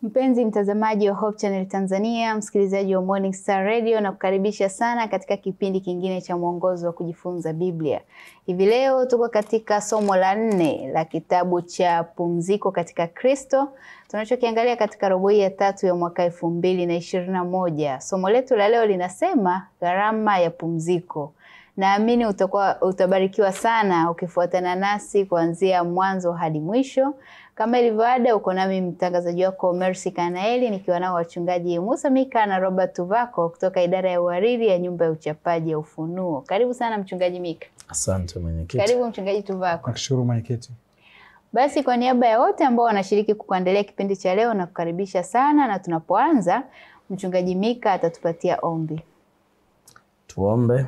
Mpenzi mtazamaji wa Hope Channel Tanzania, msikilizaji wa Morning Star Radio na kukaribisha sana katika kipindi kingine cha mwongozo wa kujifunza Biblia. Hivi leo tuko katika somo la nne la kitabu cha Pumziko katika Kristo tunachokiangalia katika robo hii ya tatu ya mwaka elfu mbili na ishirini na moja. Somo letu la leo linasema gharama ya pumziko. Naamini utakuwa utabarikiwa sana ukifuatana nasi kuanzia mwanzo hadi mwisho. Kama ilivyo ada, uko nami mtangazaji wako Mercy Kanaeli nikiwa nao wachungaji Musa Mika na Robert Tuvako kutoka idara ya uhariri ya nyumba ya uchapaji ya Ufunuo. Karibu sana mchungaji Mika. Asante mwenyekiti. Karibu mchungaji Tuvako. Nakushukuru mwenyekiti. Basi kwa niaba ya wote ambao wanashiriki kukuandalia kipindi cha leo na kukaribisha sana, na tunapoanza mchungaji Mika atatupatia ombi. Tuombe.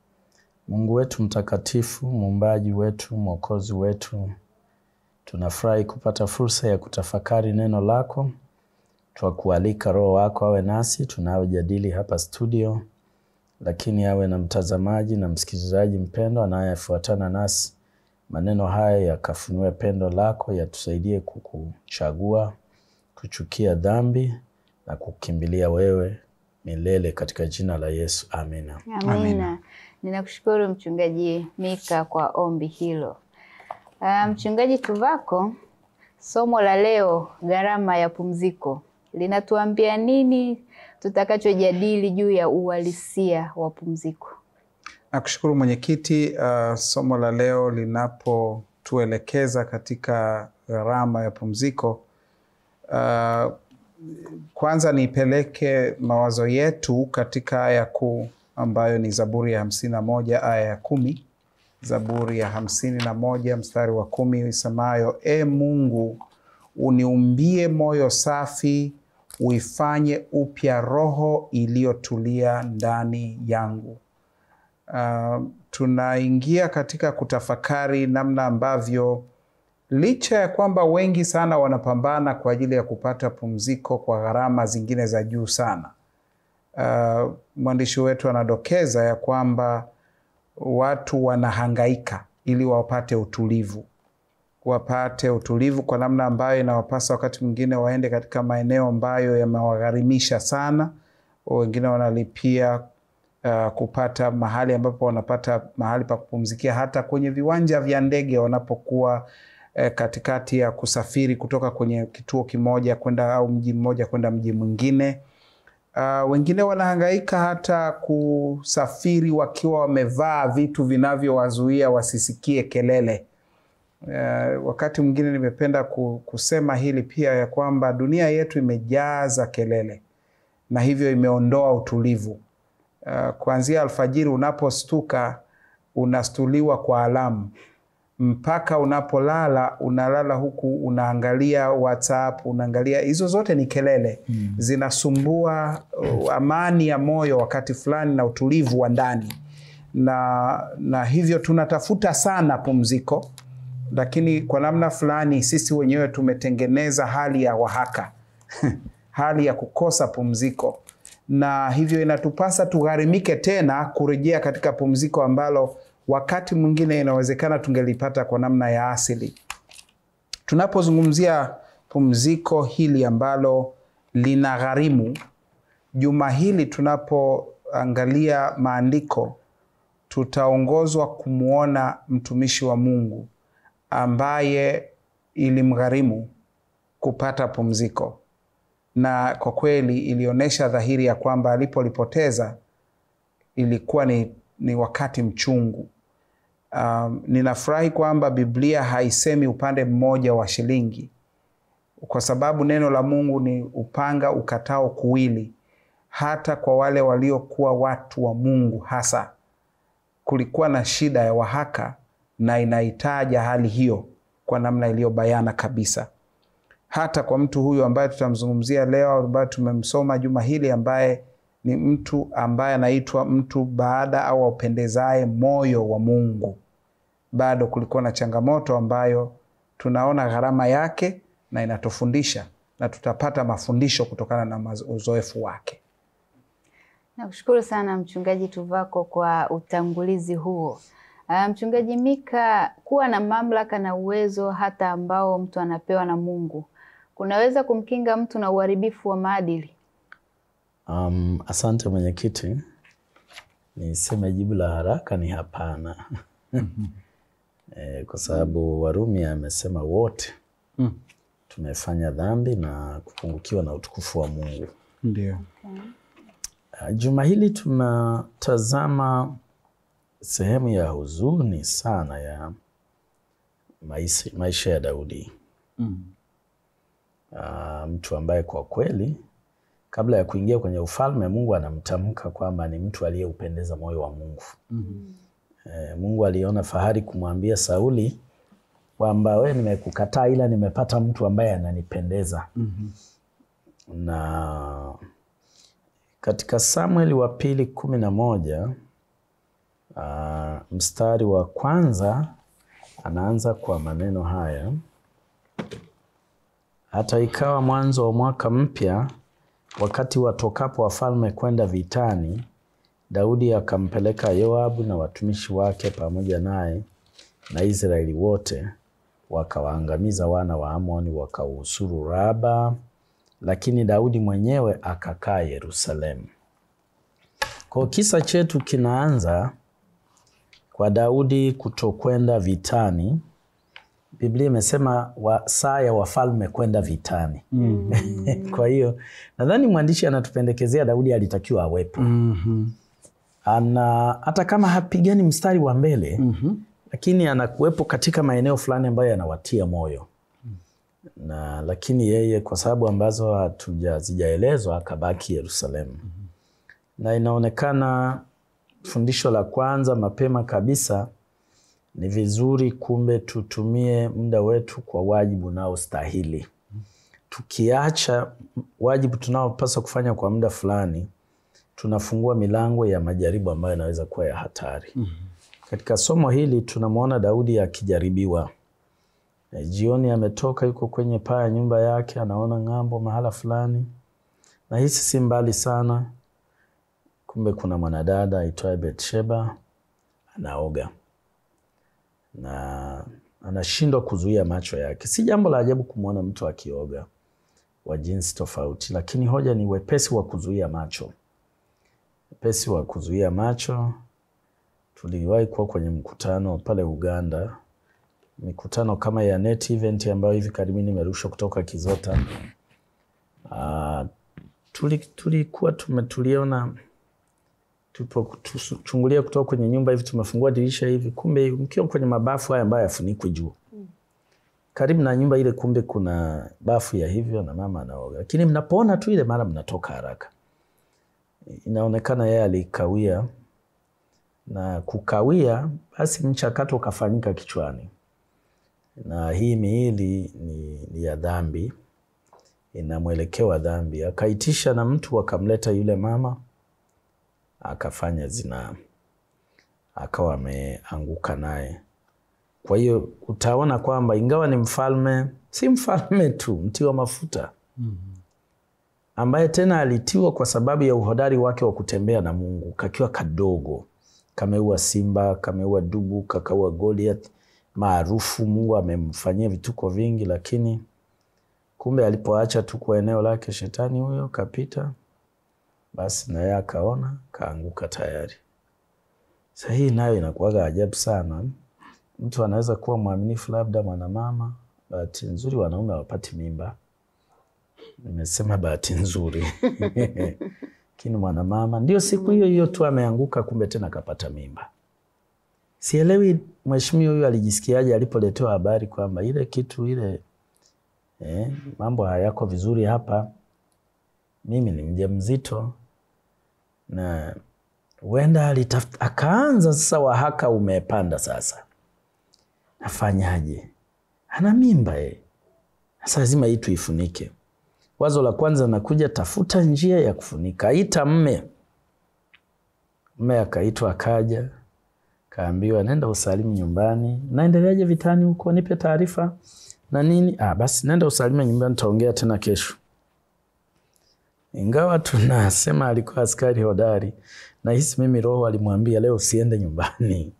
Mungu wetu mtakatifu, muumbaji wetu, mwokozi wetu, tunafurahi kupata fursa ya kutafakari neno lako. Twakualika Roho wako awe nasi tunayojadili hapa studio, lakini awe na mtazamaji na msikilizaji mpendo anayefuatana nasi. Maneno haya yakafunue pendo lako, yatusaidie kukuchagua, kuchukia dhambi na kukimbilia wewe milele, katika jina la Yesu, amina. Amina. Amina. Ninakushukuru mchungaji Mika kwa ombi hilo. Uh, mchungaji Tuvako, somo la leo gharama ya pumziko linatuambia nini tutakachojadili juu ya uhalisia wa pumziko? Nakushukuru mwenyekiti. Uh, somo la leo linapotuelekeza katika gharama ya pumziko, uh, kwanza nipeleke mawazo yetu katika aya kuu ambayo ni Zaburi ya hamsini na moja aya ya kumi. Zaburi ya hamsini na moja mstari wa kumi isemayo, E Mungu, uniumbie moyo safi, uifanye upya roho iliyotulia ndani yangu. Uh, tunaingia katika kutafakari namna ambavyo licha ya kwamba wengi sana wanapambana kwa ajili ya kupata pumziko kwa gharama zingine za juu sana. Uh, mwandishi wetu anadokeza ya kwamba watu wanahangaika ili wapate utulivu, wapate utulivu kwa namna ambayo inawapasa wakati mwingine waende katika maeneo ambayo yamewagharimisha sana. Wengine wanalipia uh, kupata mahali ambapo wanapata mahali pa kupumzikia, hata kwenye viwanja vya ndege wanapokuwa eh, katikati ya kusafiri kutoka kwenye kituo kimoja kwenda au mji mmoja kwenda mji mwingine. Uh, wengine wanahangaika hata kusafiri wakiwa wamevaa vitu vinavyowazuia wasisikie kelele. Uh, wakati mwingine nimependa ku- kusema hili pia ya kwamba dunia yetu imejaza kelele na hivyo imeondoa utulivu. Uh, kuanzia alfajiri unapostuka unastuliwa kwa alamu mpaka unapolala unalala huku unaangalia WhatsApp, unaangalia hizo zote ni kelele mm. Zinasumbua uh, amani ya moyo wakati fulani na utulivu wa ndani, na, na hivyo tunatafuta sana pumziko, lakini kwa namna fulani sisi wenyewe tumetengeneza hali ya wahaka hali ya kukosa pumziko, na hivyo inatupasa tugharimike tena kurejea katika pumziko ambalo wakati mwingine inawezekana tungelipata kwa namna ya asili. Tunapozungumzia pumziko hili ambalo lina gharimu, juma hili tunapoangalia maandiko, tutaongozwa kumwona mtumishi wa Mungu ambaye ilimgharimu kupata pumziko, na kwa kweli ilionyesha dhahiri ya kwamba alipolipoteza ilikuwa ni, ni wakati mchungu. Um, ninafurahi kwamba Biblia haisemi upande mmoja wa shilingi, kwa sababu neno la Mungu ni upanga ukatao kuwili. Hata kwa wale waliokuwa watu wa Mungu, hasa kulikuwa na shida ya wahaka, na inahitaja hali hiyo kwa namna iliyobayana kabisa. Hata kwa mtu huyu ambaye tutamzungumzia leo, ambaye tumemsoma juma hili, ambaye ni mtu ambaye anaitwa mtu baada au aupendezaye moyo wa Mungu, bado kulikuwa na changamoto ambayo tunaona gharama yake na inatufundisha na tutapata mafundisho kutokana na mazo- uzoefu wake. Nakushukuru sana mchungaji Tuvako kwa utangulizi huo. Uh, mchungaji Mika, kuwa na mamlaka na uwezo hata ambao mtu anapewa na Mungu kunaweza kumkinga mtu na uharibifu wa maadili? Um, asante mwenyekiti, niseme jibu la haraka ni hapana. E, kwa sababu Warumi amesema wote Mm. tumefanya dhambi na kupungukiwa na utukufu wa Mungu. Ndio. Uh, Juma hili tunatazama sehemu ya huzuni sana ya maisha, maisha ya Daudi. Mm. Uh, mtu ambaye kwa kweli kabla ya kuingia kwenye ufalme Mungu anamtamka kwamba ni mtu aliyeupendeza moyo wa Mungu. Mhm. Eh, Mungu aliona fahari kumwambia Sauli kwamba we, nimekukataa ila nimepata mtu ambaye ananipendeza. Mhm. Na katika Samueli wa pili kumi na moja uh, mstari wa kwanza anaanza kwa maneno haya: hata ikawa mwanzo wa mwaka mpya, wakati watokapo wafalme kwenda vitani, Daudi akampeleka Yoabu na watumishi wake pamoja naye na Israeli wote, wakawaangamiza wana wa Amoni, wakausuru Raba, lakini Daudi mwenyewe akakaa Yerusalemu. Kwa kisa chetu kinaanza kwa Daudi kutokwenda vitani. Biblia imesema wa, saa ya wafalme kwenda vitani. Kwa hiyo nadhani mwandishi anatupendekezea Daudi alitakiwa awepo Mhm. ana hata kama hapigani mstari wa mbele Mhm. lakini anakuwepo katika maeneo fulani ambayo yanawatia moyo na lakini yeye kwa sababu ambazo hatujazijaelezwa akabaki Yerusalemu na inaonekana fundisho la kwanza mapema kabisa ni vizuri kumbe tutumie muda wetu kwa wajibu unaostahili tukiacha wajibu tunaopaswa kufanya kwa muda fulani tunafungua milango ya majaribu ambayo yanaweza kuwa ya hatari. Katika somo hili tunamwona Daudi akijaribiwa. E, jioni ametoka yuko kwenye paa ya nyumba yake, anaona ng'ambo mahala fulani, na hisi si mbali sana, kumbe kuna mwanadada aitwaye Betsheba anaoga na anashindwa kuzuia macho yake. Si jambo la ajabu kumwona mtu akioga wa jinsi tofauti, lakini hoja ni wepesi wa kuzuia macho wepesi wa kuzuia macho. Tuliwahi kuwa kwenye mkutano pale Uganda, mikutano kama ya net event ambayo hivi karibuni imerushwa kutoka Kizota. Uh, tuli, tulikuwa tume tuliona tulipochungulia kutoka kwenye nyumba hivi, tumefungua dirisha hivi, kumbe mkiwa kwenye mabafu haya ambayo yafunikwi juu karibu na nyumba ile, kumbe kuna bafu ya hivyo na mama anaoga, lakini mnapoona tu ile mara mnatoka haraka inaonekana yeye alikawia na kukawia, basi mchakato ukafanyika kichwani, na hii miili ni, ni ya dhambi, ina mwelekeo wa dhambi. Akaitisha na mtu akamleta yule mama, akafanya zinaa, akawa ameanguka naye. Kwa hiyo utaona kwamba ingawa ni mfalme, si mfalme tu, mtiwa mafuta ambaye tena alitiwa kwa sababu ya uhodari wake wa kutembea na Mungu. Kakiwa kadogo kameua simba, kameua dubu, kakaua Goliath, maarufu. Mungu amemfanyia vituko vingi, lakini kumbe alipoacha tu kwa eneo lake, shetani huyo kapita, basi na yeye akaona, kaanguka tayari. Sasa hii nayo inakuwaga ajabu sana. Mtu anaweza kuwa mwaminifu, labda mwanamama, bahati nzuri wanaume hawapati mimba Nimesema bahati nzuri lakini mwanamama ndio siku hiyo hiyo tu ameanguka, kumbe tena kapata mimba. Sielewi mheshimiwa huyu alijisikiaje alipoletewa habari kwamba ile kitu ile, eh, mambo hayako vizuri hapa, mimi ni mjamzito na huenda alitafuta, akaanza sasa, wahaka umepanda sasa, afanyaje? Ana mimba eh, sasa lazima hii tuifunike. Wazo la kwanza nakuja, tafuta njia ya kufunika, ita mme. Mme akaitwa, akaja, kaambiwa nenda usalimu nyumbani. Naendeleaje vitani huko, nipe taarifa na nini. Ah, basi nenda usalime nyumbani, taongea tena kesho. Ingawa tunasema alikuwa askari hodari, nahisi mimi roho alimwambia leo usiende nyumbani,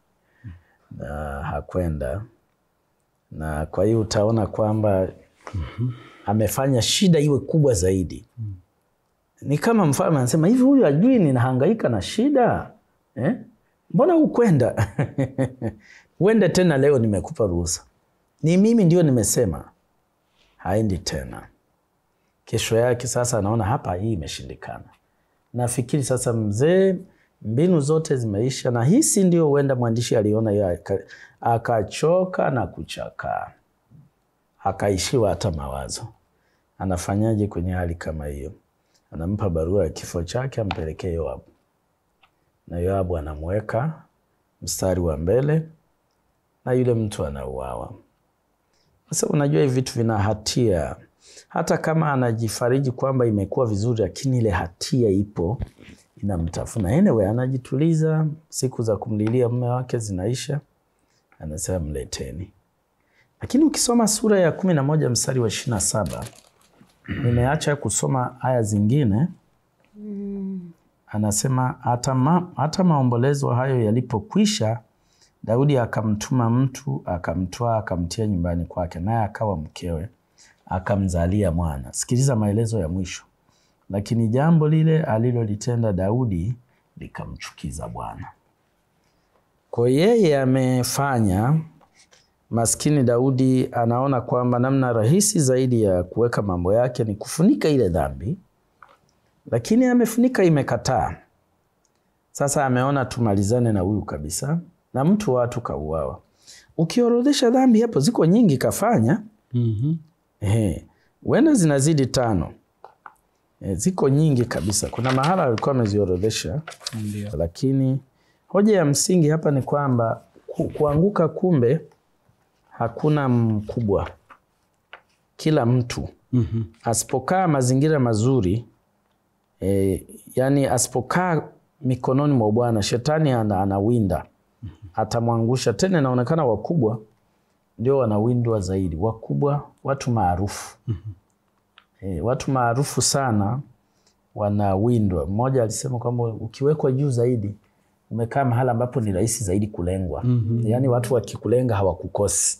na hakwenda. Na kwa hiyo utaona kwamba amefanya shida iwe kubwa zaidi. Ni kama mfalme anasema hivi, huyu ajui ninahangaika na shida eh? Mbona hukwenda? Uende tena leo, nimekupa ruhusa, ni mimi ndio nimesema. Haendi tena. Kesho yake sasa anaona hapa, hii imeshindikana. Nafikiri sasa mzee, mbinu zote zimeisha, na hisi ndio huenda mwandishi aliona hiyo, aka- akachoka na kuchakaa, akaishiwa hata mawazo. Anafanyaje kwenye hali kama hiyo? Anampa barua ya kifo chake ampelekee Yoabu, na Yoabu anamweka mstari wa mbele, na yule mtu anauawa. Sasa unajua hivi vitu vina hatia, hata kama anajifariji kwamba imekuwa vizuri, lakini ile hatia ipo inamtafuna. Anyway, anajituliza, siku za kumlilia mume wake zinaisha, anasema mleteni. Lakini ukisoma sura ya kumi na moja mstari wa ishirini na saba nimeacha kusoma aya zingine. Anasema hata, ma, hata maombolezo hayo yalipokwisha, Daudi akamtuma mtu akamtwaa akamtia nyumbani kwake, naye akawa mkewe, akamzalia mwana. Sikiliza maelezo ya mwisho. Lakini jambo lile alilolitenda Daudi likamchukiza Bwana. Kwa yeye amefanya maskini Daudi anaona kwamba namna rahisi zaidi ya kuweka mambo yake ni kufunika ile dhambi, lakini amefunika, imekataa. Sasa ameona tumalizane na huyu kabisa, na mtu watu kauawa. Ukiorodhesha dhambi hapo ziko nyingi kafanya, ehe, huenda zinazidi tano. E, ziko nyingi kabisa. Kuna mahala alikuwa ameziorodhesha, Ndio. lakini hoja ya msingi hapa ni kwamba ku, kuanguka kumbe hakuna mkubwa. Kila mtu asipokaa mazingira mazuri e, yani asipokaa mikononi mwa Bwana, shetani ana, anawinda atamwangusha. Tena inaonekana wakubwa ndio wanawindwa zaidi, wakubwa, watu maarufu e, watu maarufu sana wanawindwa. Mmoja alisema kwamba ukiwekwa juu zaidi umekaa mahala ambapo ni rahisi zaidi kulengwa. Yaani watu wakikulenga hawakukosi.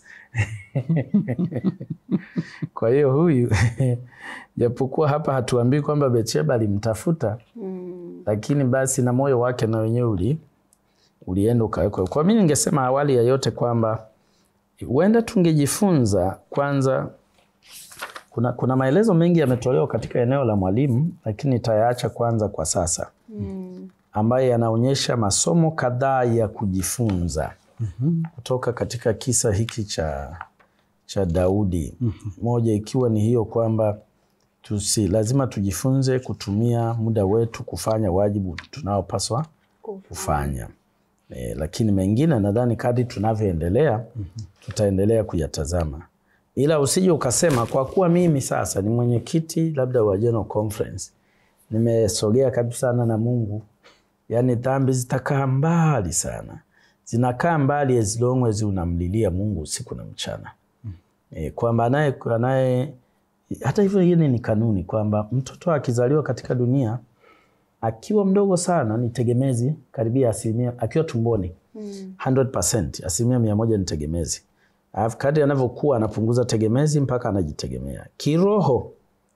Kwa hiyo huyu japokuwa hapa hatuambii kwamba Betsheba alimtafuta lakini basi na moyo wake na wenyewe uli ulienda ukawekwa. Kwa mimi ningesema awali ya yote kwamba huenda tungejifunza kwanza kuna, kuna maelezo mengi yametolewa katika eneo la mwalimu, lakini nitayaacha kwanza kwa sasa ambayo yanaonyesha masomo kadhaa ya kujifunza kutoka katika kisa hiki cha, cha Daudi. Moja ikiwa ni hiyo kwamba tusi, lazima tujifunze kutumia muda wetu kufanya wajibu tunaopaswa kufanya. E, lakini mengine nadhani kadri tunavyoendelea tutaendelea kuyatazama, ila usije ukasema kwa kuwa mimi sasa ni mwenyekiti labda wa General Conference nimesogea kabisa sana na Mungu, yaani dhambi zitakaa mbali sana, zinakaa mbali as long as unamlilia Mungu usiku na mchana e, kwamba anaye anaye hata hivyo, hiyo ni kanuni kwamba mtoto akizaliwa katika dunia akiwa mdogo sana ni tegemezi karibia asilimia, akiwa tumboni 100%, asilimia mia moja ni tegemezi. Alafu kadri anavyokuwa anapunguza tegemezi mpaka anajitegemea kiroho.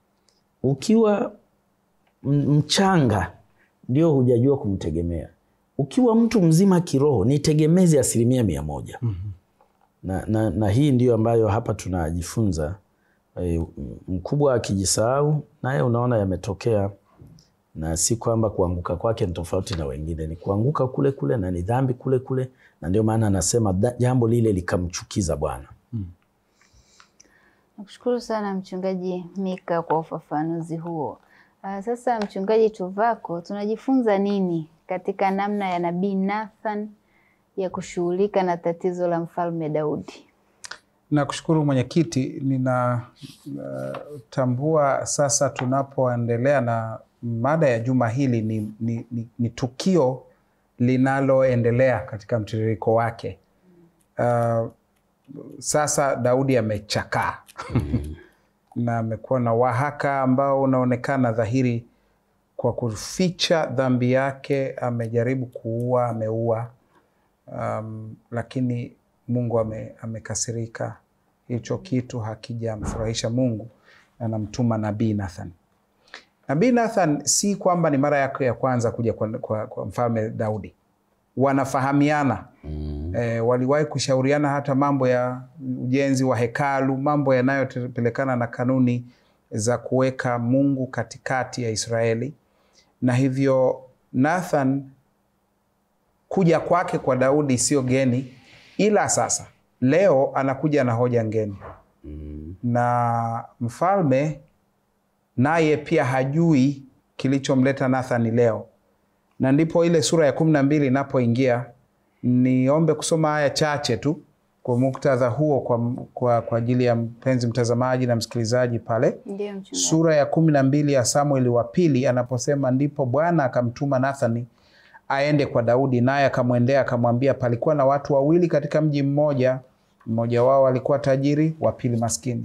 Ukiwa m- mchanga ndio hujajua kumtegemea. Ukiwa mtu mzima kiroho ni tegemezi asilimia mia moja. Na, na, na hii ndio ambayo hapa tunajifunza. E, mkubwa akijisahau naye unaona yametokea na si kwamba kuanguka kwake ni tofauti na wengine, ni kuanguka kule kule na ni dhambi kule kule, na ndio maana anasema da- jambo lile likamchukiza Bwana. Nakushukuru sana Mchungaji Mika kwa ufafanuzi huo. Uh, sasa Mchungaji Tuvako, tunajifunza nini katika namna ya Nabii Nathan ya kushughulika na tatizo la Mfalme Daudi? Nakushukuru mwenyekiti, ninatambua sasa tunapoendelea na mada ya juma hili ni, ni, ni, ni tukio linaloendelea katika mtiririko wake. Uh, sasa Daudi amechakaa na amekuwa na wahaka ambao unaonekana dhahiri kwa kuficha dhambi yake. Amejaribu kuua, ameua, um, lakini Mungu ame, amekasirika. Hicho kitu hakijamfurahisha Mungu. anamtuma nabii Nathan. Nabii Nathan si kwamba ni mara yake ya kwanza kuja kwa, kwa, kwa mfalme Daudi, wanafahamiana Mm. e, waliwahi kushauriana hata mambo ya ujenzi wa hekalu, mambo yanayopelekana na kanuni za kuweka Mungu katikati ya Israeli, na hivyo Nathan kuja kwake kwa Daudi sio geni, ila sasa leo anakuja na hoja ngeni Mm. na mfalme naye pia hajui kilichomleta Nathani leo, na ndipo ile sura ya kumi na mbili inapoingia. Niombe kusoma aya chache tu kwa muktadha huo, kwa, kwa, kwa ajili ya mpenzi mtazamaji na msikilizaji pale Ndio mchungaji. sura ya kumi na mbili ya Samueli wa pili anaposema, ndipo Bwana akamtuma Nathani aende kwa Daudi, naye akamwendea akamwambia, palikuwa na watu wawili katika mji mmoja, mmoja wao alikuwa tajiri, wa pili maskini.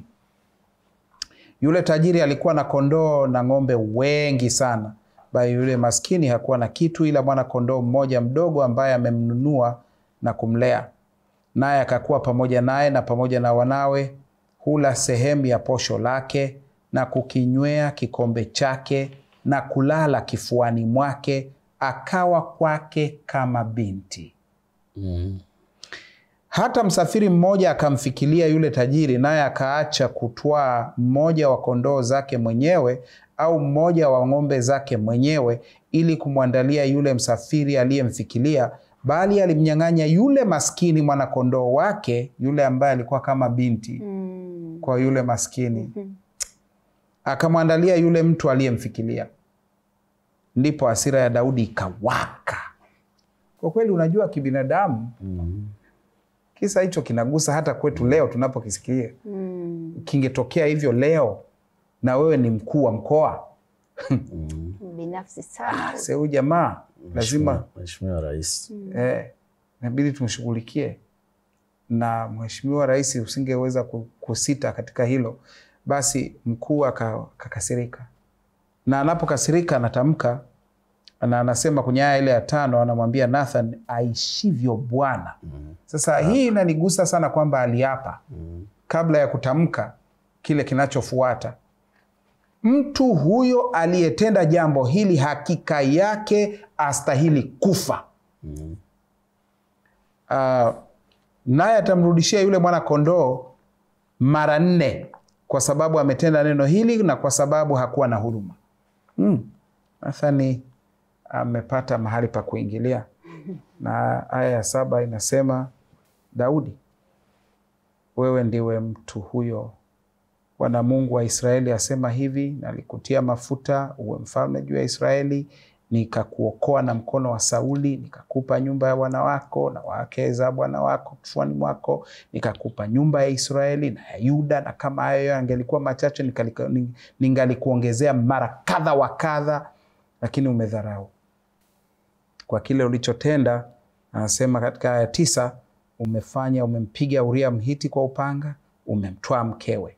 Yule tajiri alikuwa na kondoo na ng'ombe wengi sana, bali yule maskini hakuwa na kitu ila mwana kondoo mmoja mdogo ambaye amemnunua na kumlea naye akakuwa pamoja naye na pamoja na wanawe, hula sehemu ya posho lake na kukinywea kikombe chake na kulala kifuani mwake, akawa kwake kama binti. Mm. Hata msafiri mmoja akamfikilia yule tajiri, naye akaacha kutwaa mmoja wa kondoo zake mwenyewe au mmoja wa ng'ombe zake mwenyewe, ili kumwandalia yule msafiri aliyemfikilia, bali alimnyang'anya yule maskini mwanakondoo wake, yule ambaye alikuwa kama binti Mm. kwa yule maskini, akamwandalia yule mtu aliyemfikilia. Ndipo hasira ya Daudi ikawaka. Kwa kweli, unajua kibinadamu Mm. kisa hicho kinagusa hata kwetu leo tunapokisikia. Mm. Kingetokea hivyo leo na wewe ni mkuu wa mkoa, Mm. Binafsi sana. se huyu jamaa lazima Mheshimiwa Rais. eh, inabidi tumshughulikie. Na mheshimiwa rais usingeweza ku- kusita katika hilo, basi mkuu aka- akakasirika, na anapokasirika anatamka na anasema kwenye aya ile ya tano, anamwambia Nathan, aishivyo Bwana. Sasa hii inanigusa sana kwamba aliapa Mm. kabla ya kutamka kile kinachofuata. Mtu huyo aliyetenda jambo hili hakika yake astahili kufa. Mm. Ah, naye atamrudishia yule mwana kondoo mara nne kwa sababu ametenda neno hili na kwa sababu hakuwa na huruma. Mm. Nathani amepata mahali pa kuingilia, na aya ya saba inasema, Daudi, wewe ndiwe mtu huyo. Bwana Mungu wa Israeli asema hivi, nalikutia mafuta uwe mfalme juu ya Israeli, nikakuokoa na mkono wa Sauli, nikakupa nyumba ya bwana wako na wake za bwana wako kifuani mwako, nikakupa nyumba ya Israeli na ya Yuda, na kama hayo yangelikuwa machache nikalika- ning- ningalikuongezea mara kadha wa kadha, lakini umedharau kwa kile ulichotenda. Anasema katika aya tisa, umefanya umempiga Uria Mhiti kwa upanga, umemtwaa mkewe.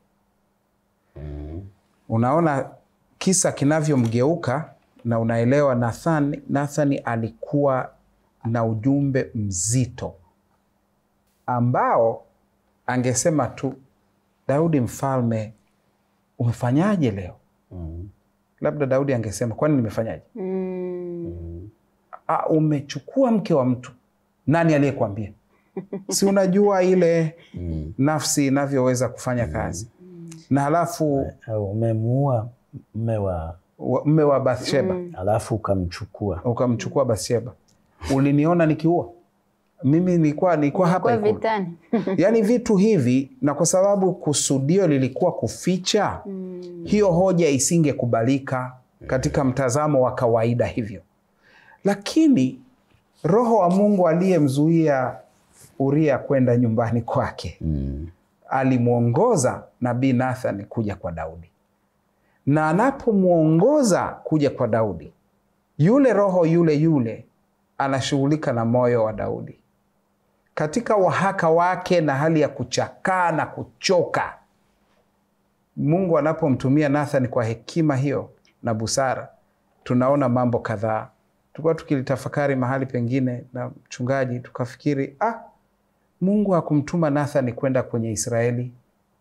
Unaona kisa kinavyomgeuka na unaelewa Nathan, Nathani alikuwa na ujumbe mzito ambao angesema tu, Daudi mfalme, umefanyaje leo? Mm. Labda Daudi angesema kwani nimefanyaje? Mm. Ah, umechukua mke wa mtu, nani aliyekwambia? si unajua ile Mm. nafsi inavyoweza kufanya kazi, na halafu Au umemuua mme wa wa- mme wa Bathsheba alafu ukamchukua. ukamchukua Bathsheba. Uliniona nikiua mimi, nilikuwa nilikuwa hapa Kwa Ikulu. vitani. Yaani vitu hivi, na kwa sababu kusudio lilikuwa kuficha, hiyo hoja isingekubalika katika mtazamo wa kawaida hivyo, lakini Roho wa Mungu aliyemzuia Uria kwenda nyumbani kwake Mm. alimwongoza nabii Nathan kuja kwa Daudi, na anapomwongoza kuja kwa Daudi, yule roho yule yule anashughulika na moyo wa Daudi katika wahaka wake na hali ya kuchakaa na kuchoka. Mungu anapomtumia Nathan kwa hekima hiyo na busara, tunaona mambo kadhaa. Tulikuwa tukilitafakari mahali pengine na mchungaji, tukafikiri ah, Mungu hakumtuma Nathan kwenda kwenye Israeli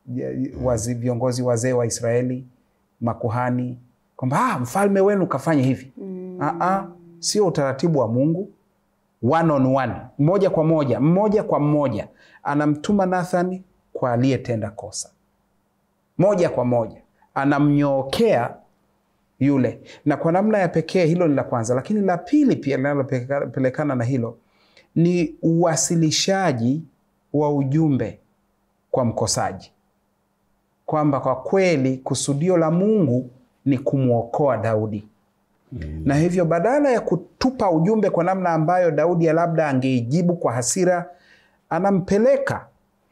wazi, viongozi wazee wa Israeli, makuhani kwamba ah, mfalme wenu kafanya hivi mm. Aa, sio utaratibu wa Mungu. One on one, moja kwa moja, mmoja kwa mmoja, anamtuma Nathani kwa aliyetenda kosa, moja kwa moja anamnyookea yule, na kwa namna ya pekee. Hilo ni la kwanza, lakini la pili pia linalopelekana na hilo ni uwasilishaji wa ujumbe kwa mkosaji, kwamba kwa kweli kusudio la Mungu ni kumwokoa Daudi mm. na hivyo badala ya kutupa ujumbe kwa namna ambayo Daudi labda angeijibu kwa hasira, anampeleka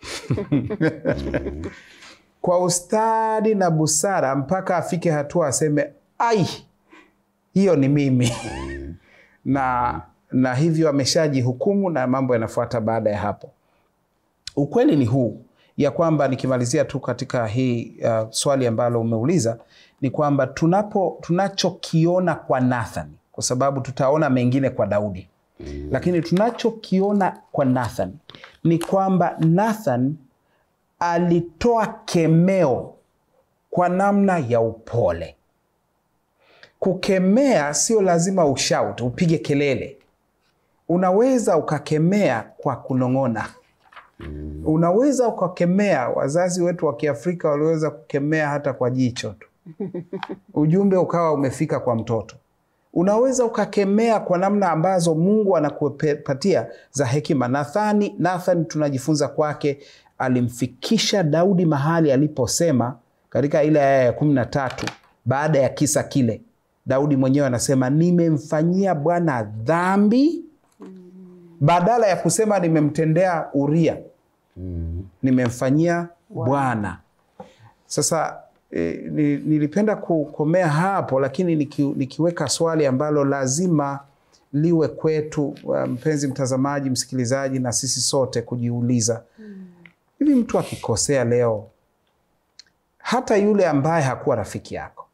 kwa ustadi na busara mpaka afike hatua aseme ai, hiyo ni mimi na, na hivyo ameshajihukumu na mambo yanafuata baada ya hapo. Ukweli ni huu ya kwamba nikimalizia tu katika hii uh, swali ambalo umeuliza ni kwamba tunapo tunachokiona kwa Nathan, kwa sababu tutaona mengine kwa Daudi mm. Lakini tunachokiona kwa Nathan ni kwamba Nathan alitoa kemeo kwa namna ya upole. Kukemea sio lazima ushout, upige kelele. Unaweza ukakemea kwa kunong'ona. Mm. Unaweza ukakemea. Wazazi wetu wa Kiafrika waliweza kukemea hata kwa jicho tu, ujumbe ukawa umefika kwa mtoto. Unaweza ukakemea kwa namna ambazo Mungu anakupatia za hekima. Nathani, Nathan tunajifunza kwake, alimfikisha Daudi mahali aliposema katika ile aya ya kumi na tatu baada ya kisa kile, Daudi mwenyewe anasema nimemfanyia Bwana dhambi badala ya kusema nimemtendea Uria mm. nimemfanyia Bwana. Sasa e, nilipenda kukomea hapo, lakini niki, nikiweka swali ambalo lazima liwe kwetu, mpenzi mtazamaji, msikilizaji, na sisi sote kujiuliza mm. hivi mtu akikosea leo, hata yule ambaye hakuwa rafiki yako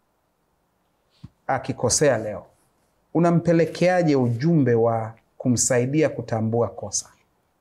akikosea leo, unampelekeaje ujumbe wa kumsaidia kutambua kosa.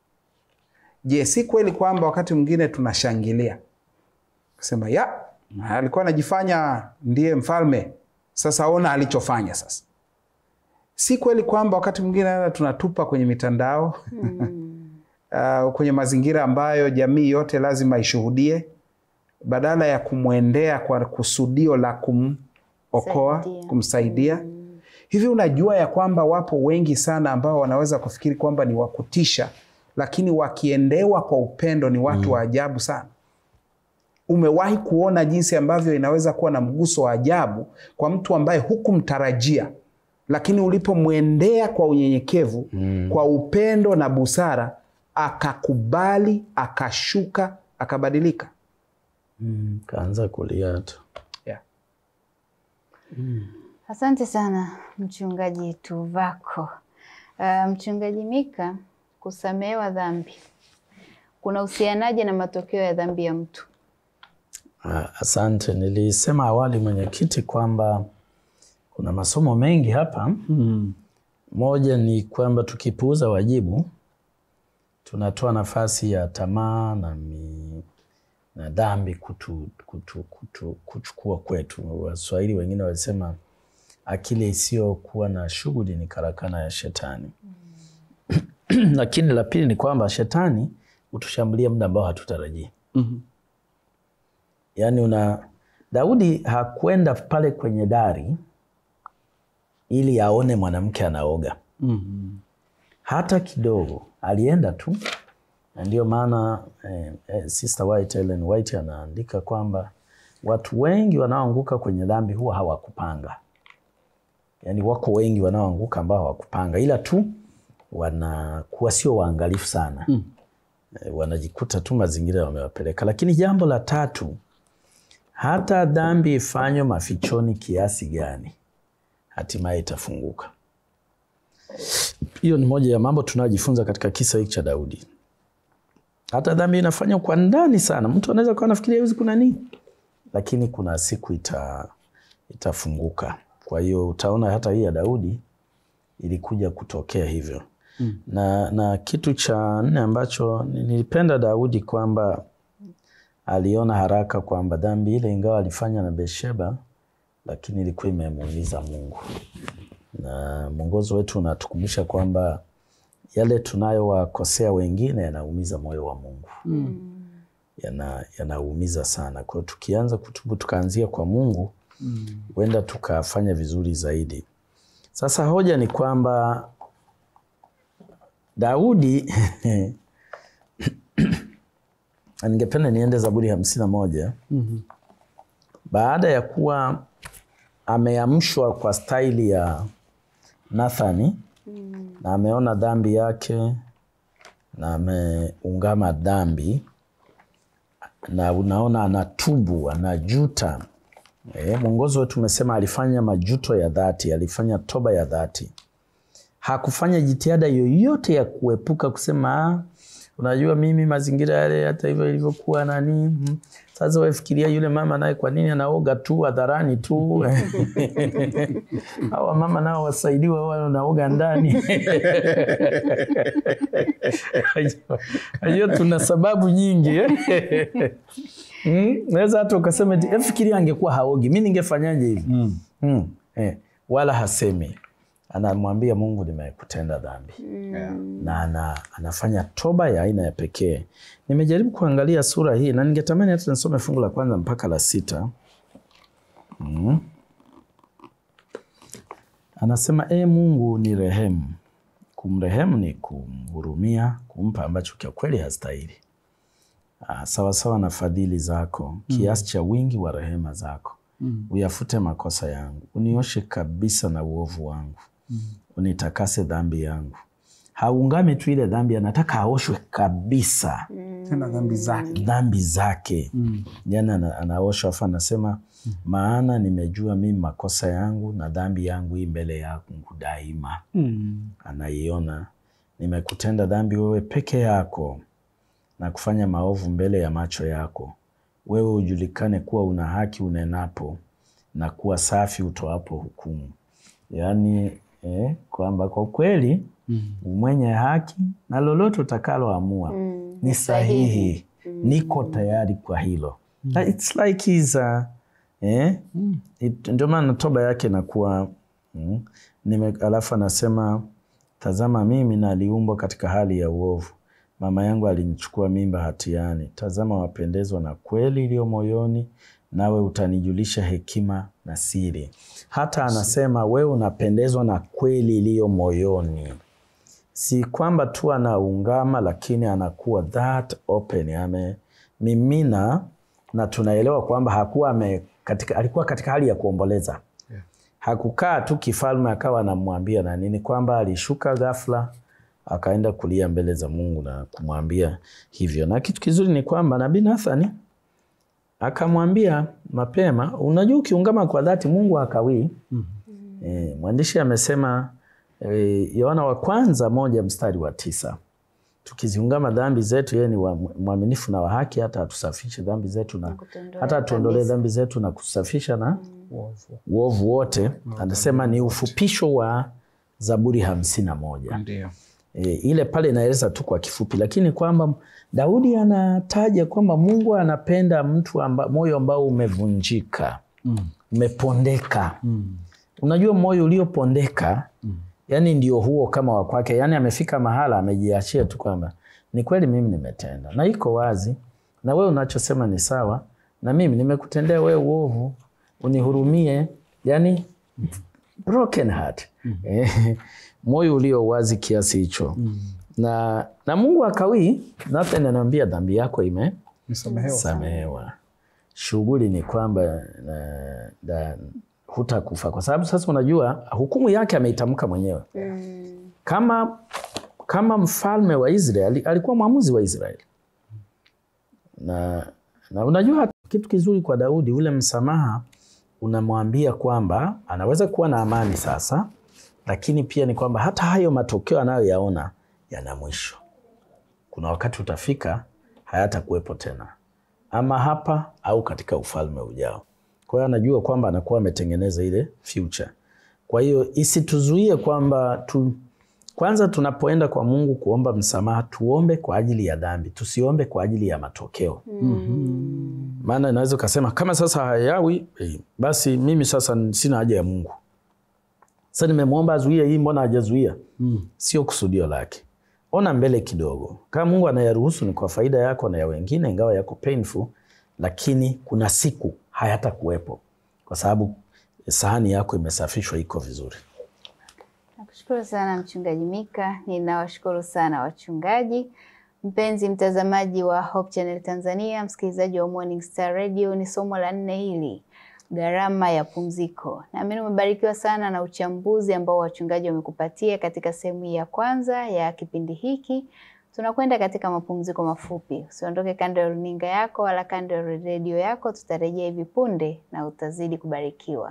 Je, si kweli kwamba wakati mwingine tunashangilia kusema ya alikuwa anajifanya ndiye mfalme, sasa ona alichofanya sasa. Si kweli kwamba wakati mwingine hata tunatupa kwenye mitandao mm. uh, kwenye mazingira ambayo jamii yote lazima ishuhudie, badala ya kumwendea kwa kusudio la kumokoa, kumsaidia mm. Hivi unajua ya kwamba wapo wengi sana ambao wanaweza kufikiri kwamba ni wakutisha, lakini wakiendewa kwa upendo ni watu mm. wa ajabu sana. Umewahi kuona jinsi ambavyo inaweza kuwa na mguso wa ajabu kwa mtu ambaye hukumtarajia, lakini ulipomwendea kwa unyenyekevu mm. kwa upendo na busara, akakubali, akashuka, akabadilika, mm. kaanza kulia tu yeah. mm. Asante sana Mchungaji Tuvako. Uh, Mchungaji Mika, kusamehewa dhambi kuna uhusianaje na matokeo ya dhambi ya mtu? Uh, asante. Nilisema awali mwenyekiti kwamba kuna masomo mengi hapa hmm. Moja ni kwamba tukipuuza wajibu tunatoa nafasi ya tamaa na, mi, na dhambi kutu, kutu, kutu, kuchukua kwetu. Waswahili wengine walisema akili isiyokuwa na shughuli ni karakana ya shetani. mm. Lakini la pili ni kwamba shetani hutushambulia muda ambao hatutarajii. mm -hmm. Yaani una Daudi hakwenda pale kwenye dari ili aone mwanamke anaoga. mm -hmm. Hata kidogo, alienda tu, na ndio maana eh, eh, Sister White, Ellen White anaandika kwamba watu wengi wanaoanguka kwenye dhambi huwa hawakupanga Yaani wako wengi wanaoanguka ambao hawakupanga, ila tu wanakuwa sio waangalifu sana mm. E, wanajikuta tu mazingira wamewapeleka. Lakini jambo la tatu, hata dhambi ifanywe mafichoni kiasi gani, hatimaye itafunguka. Hiyo ni moja ya mambo tunayojifunza katika kisa hiki cha Daudi. Hata dhambi inafanywa kwa ndani sana, mtu anaweza kuwa anafikiria hizi kuna nini, lakini kuna siku ita, itafunguka. Kwa hiyo utaona hata hii ya Daudi ilikuja kutokea hivyo. Mm. Na, na kitu cha nne ambacho nilipenda Daudi kwamba aliona haraka kwamba dhambi ile ingawa alifanya na Bethsheba, lakini ilikuwa imemuumiza Mungu, na mwongozo wetu unatukumbusha kwamba yale tunayowakosea wengine yanaumiza moyo wa Mungu yana yanaumiza sana. Kwa hiyo tukianza kutubu tukaanzia kwa Mungu huenda tukafanya vizuri zaidi. Sasa hoja ni kwamba Daudi ningependa niende Zaburi hamsini na moja baada ya kuwa ameamshwa kwa staili ya Nathani na ameona dhambi yake na ameungama dhambi na unaona anatubu, anajuta. E, mwongozo wetu umesema alifanya majuto ya dhati, alifanya toba ya dhati. Hakufanya jitihada yoyote ya kuepuka kusema "Ah, unajua mimi mazingira yale hata hivyo ilivyokuwa nani mm, sasa wefikiria yule mama naye kwa nini anaoga tu hadharani tu hawa mama nao wasaidiwa wao wanaoga ndani hiyo tuna sababu nyingi eh? Mm, naweza hata ukasema eti, "Eh, fikiria angekuwa haogi mi ningefanyaje hivi mm. eh, wala hasemi anamwambia mungu nimekutenda dhambi Yeah. na ana, anafanya toba ya aina ya pekee. Nimejaribu kuangalia sura hii na ningetamani hata nisome fungu la kwanza mpaka la sita. Mm. Anasema e Mungu ni rehemu. Kumrehemu ni kumhurumia, kumpa ambacho kwa kweli hastahili, Ah, sawasawa na fadhili zako, kiasi cha wingi wa rehema zako. Uyafute makosa yangu, unioshe kabisa na uovu wangu, unitakase dhambi yangu. Haungami tu ile dhambi, anataka aoshwe kabisa Tena dhambi zake. dhambi zake yani ana, anaoshwa afu anasema maana nimejua mimi makosa yangu na dhambi yangu hii mbele yangu daima anaiona nimekutenda dhambi wewe peke yako na kufanya maovu mbele ya macho yako wewe ujulikane kuwa una haki unenapo na kuwa safi utoapo hukumu yaani eh, kwamba kwa kweli mwenye haki na lolote utakaloamua ni sahihi niko tayari kwa hilo It's like he's, uh, eh? It- ndio maana toba yake inakuwa mm, nime, alafu anasema tazama mimi naliumbwa katika hali ya uovu mama yangu alinichukua mimba hatiani tazama wapendezwa na kweli iliyo moyoni nawe utanijulisha hekima na siri hata anasema wewe unapendezwa na kweli iliyo moyoni si kwamba tu anaungama lakini anakuwa that open amemimina na tunaelewa kwamba hakuwa ame, katika, alikuwa katika hali ya kuomboleza Yeah. hakukaa tu kifalme akawa anamwambia na nini kwamba alishuka ghafla akaenda kulia mbele za mungu na kumwambia hivyo na kitu kizuri ni kwamba nabii nathani akamwambia mapema unajua ukiungama kwa dhati mungu hakawii E, mwandishi amesema e, Yohana wa kwanza moja mstari wa tisa tukiziungama dhambi zetu yeye ni wa- mwaminifu na wa haki hata atusafishe dhambi zetu na kutuondolea hata atuondolee kabisa. dhambi zetu na kutusafisha na Uovu. uovu wote. Anasema ni ufupisho wa Zaburi hamsini na moja. Ndio. E, ile pale inaeleza tu kwa kifupi, lakini kwamba Daudi anataja kwamba Mungu anapenda mtu amba, moyo ambao umevunjika umepondeka. Unajua moyo uliopondeka yani ndio huo kama wa kwake, yani amefika mahala amejiachia tu kwamba ni kweli mimi nimetenda na iko wazi, na wewe unachosema ni sawa, na mimi nimekutendea wewe uovu, unihurumie. Yani broken heart Eh, moyo ulio wazi kiasi hicho na, na Mungu akawii. Nathan anamwambia dhambi yako Nisamehewa. imesamehewa. Shughuli ni kwamba na- na- hutakufa kwa sababu sasa unajua hukumu yake ameitamka mwenyewe kama, kama mfalme wa Israeli alikuwa mwamuzi wa Israeli na, na unajua kitu kizuri kwa Daudi, ule msamaha unamwambia kwamba anaweza kuwa na amani sasa, lakini pia ni kwamba hata hayo matokeo anayoyaona yana mwisho. Kuna wakati utafika hayatakuwepo tena, ama hapa au katika ufalme ujao. Kwa hiyo anajua kwamba anakuwa ametengeneza ile future. Kwa hiyo isituzuie kwamba tu, Kwanza tunapoenda kwa Mungu kuomba msamaha, tuombe kwa ajili ya dhambi, tusiombe kwa ajili ya matokeo. Maana inaweza ukasema kama sasa hayawi eh, basi mimi sasa sina haja ya Mungu. Sasa nimemwomba azuie hii, mbona hajazuia? Sio kusudio lake. Ona mbele kidogo. Kama Mungu anayaruhusu ni kwa faida yako na ya wengine, ingawa yako painful, lakini kuna siku hayata kuwepo kwa sababu sahani yako imesafishwa, iko vizuri. Nakushukuru sana Mchungaji Mika, ninawashukuru sana wachungaji. Mpenzi mtazamaji wa Hope Channel Tanzania, msikilizaji wa Morning Star Radio, ni somo la nne hili, gharama ya pumziko. Naamini umebarikiwa sana na uchambuzi ambao wachungaji wamekupatia katika sehemu ya kwanza ya kipindi hiki. Tunakwenda katika mapumziko mafupi. Usiondoke kando ya runinga yako wala kando ya redio yako, tutarejea hivi punde na utazidi kubarikiwa.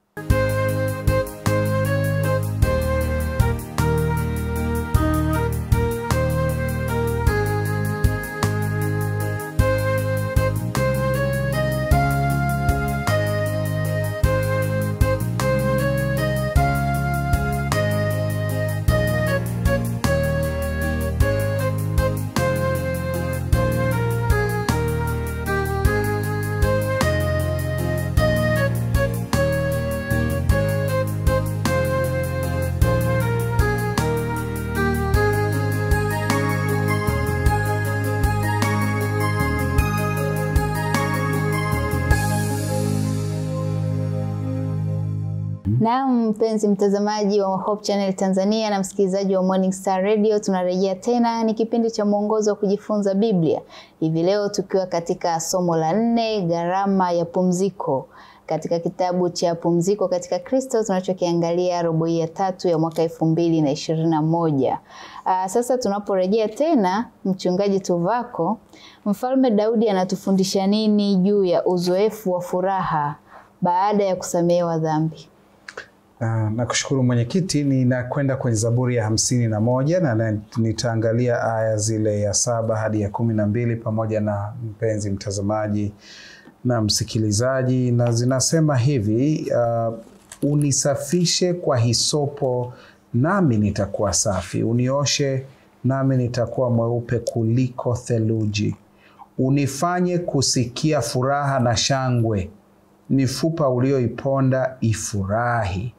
Naam, mpenzi mtazamaji wa Hope Channel Tanzania na msikilizaji wa Morning Star Radio, tunarejea tena. Ni kipindi cha mwongozo wa kujifunza Biblia, hivi leo tukiwa katika somo la nne, gharama ya pumziko, katika kitabu cha Pumziko katika Kristo tunachokiangalia robo hii ya tatu ya mwaka elfu mbili na ishirini na moja. Aa, sasa tunaporejea tena, mchungaji Tuvako, Mfalme Daudi anatufundisha nini juu ya uzoefu wa furaha baada ya kusamehewa dhambi? Uh, nakushukuru mwenyekiti. Ninakwenda kwenye Zaburi ya hamsini na moja na na nitaangalia aya zile ya saba hadi ya kumi na mbili pamoja na mpenzi mtazamaji na msikilizaji, na zinasema hivi uh, unisafishe kwa hisopo nami nitakuwa safi, unioshe nami nitakuwa mweupe kuliko theluji, unifanye kusikia furaha na shangwe, mifupa ulioiponda ifurahi.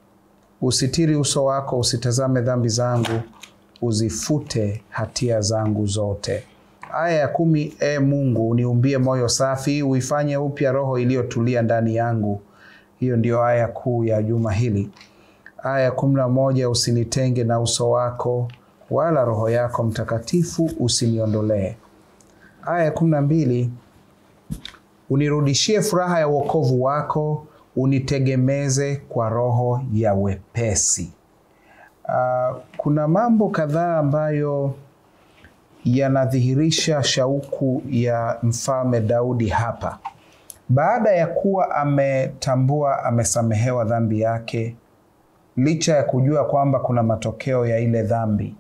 Usitiri uso wako, usitazame dhambi zangu, uzifute hatia zangu zote. Aya ya kumi. E Mungu, uniumbie moyo safi, uifanye upya roho iliyotulia ndani yangu. Hiyo ndio aya kuu ya juma hili. Aya ya kumi na moja. Usinitenge na uso wako, wala roho yako Mtakatifu usiniondolee. Aya ya kumi na mbili. Unirudishie furaha ya wokovu wako, unitegemeze kwa roho ya wepesi. Uh, kuna mambo kadhaa ambayo yanadhihirisha shauku ya mfalme Daudi hapa. Baada ya kuwa ametambua amesamehewa dhambi yake, licha ya kujua kwamba kuna matokeo ya ile dhambi,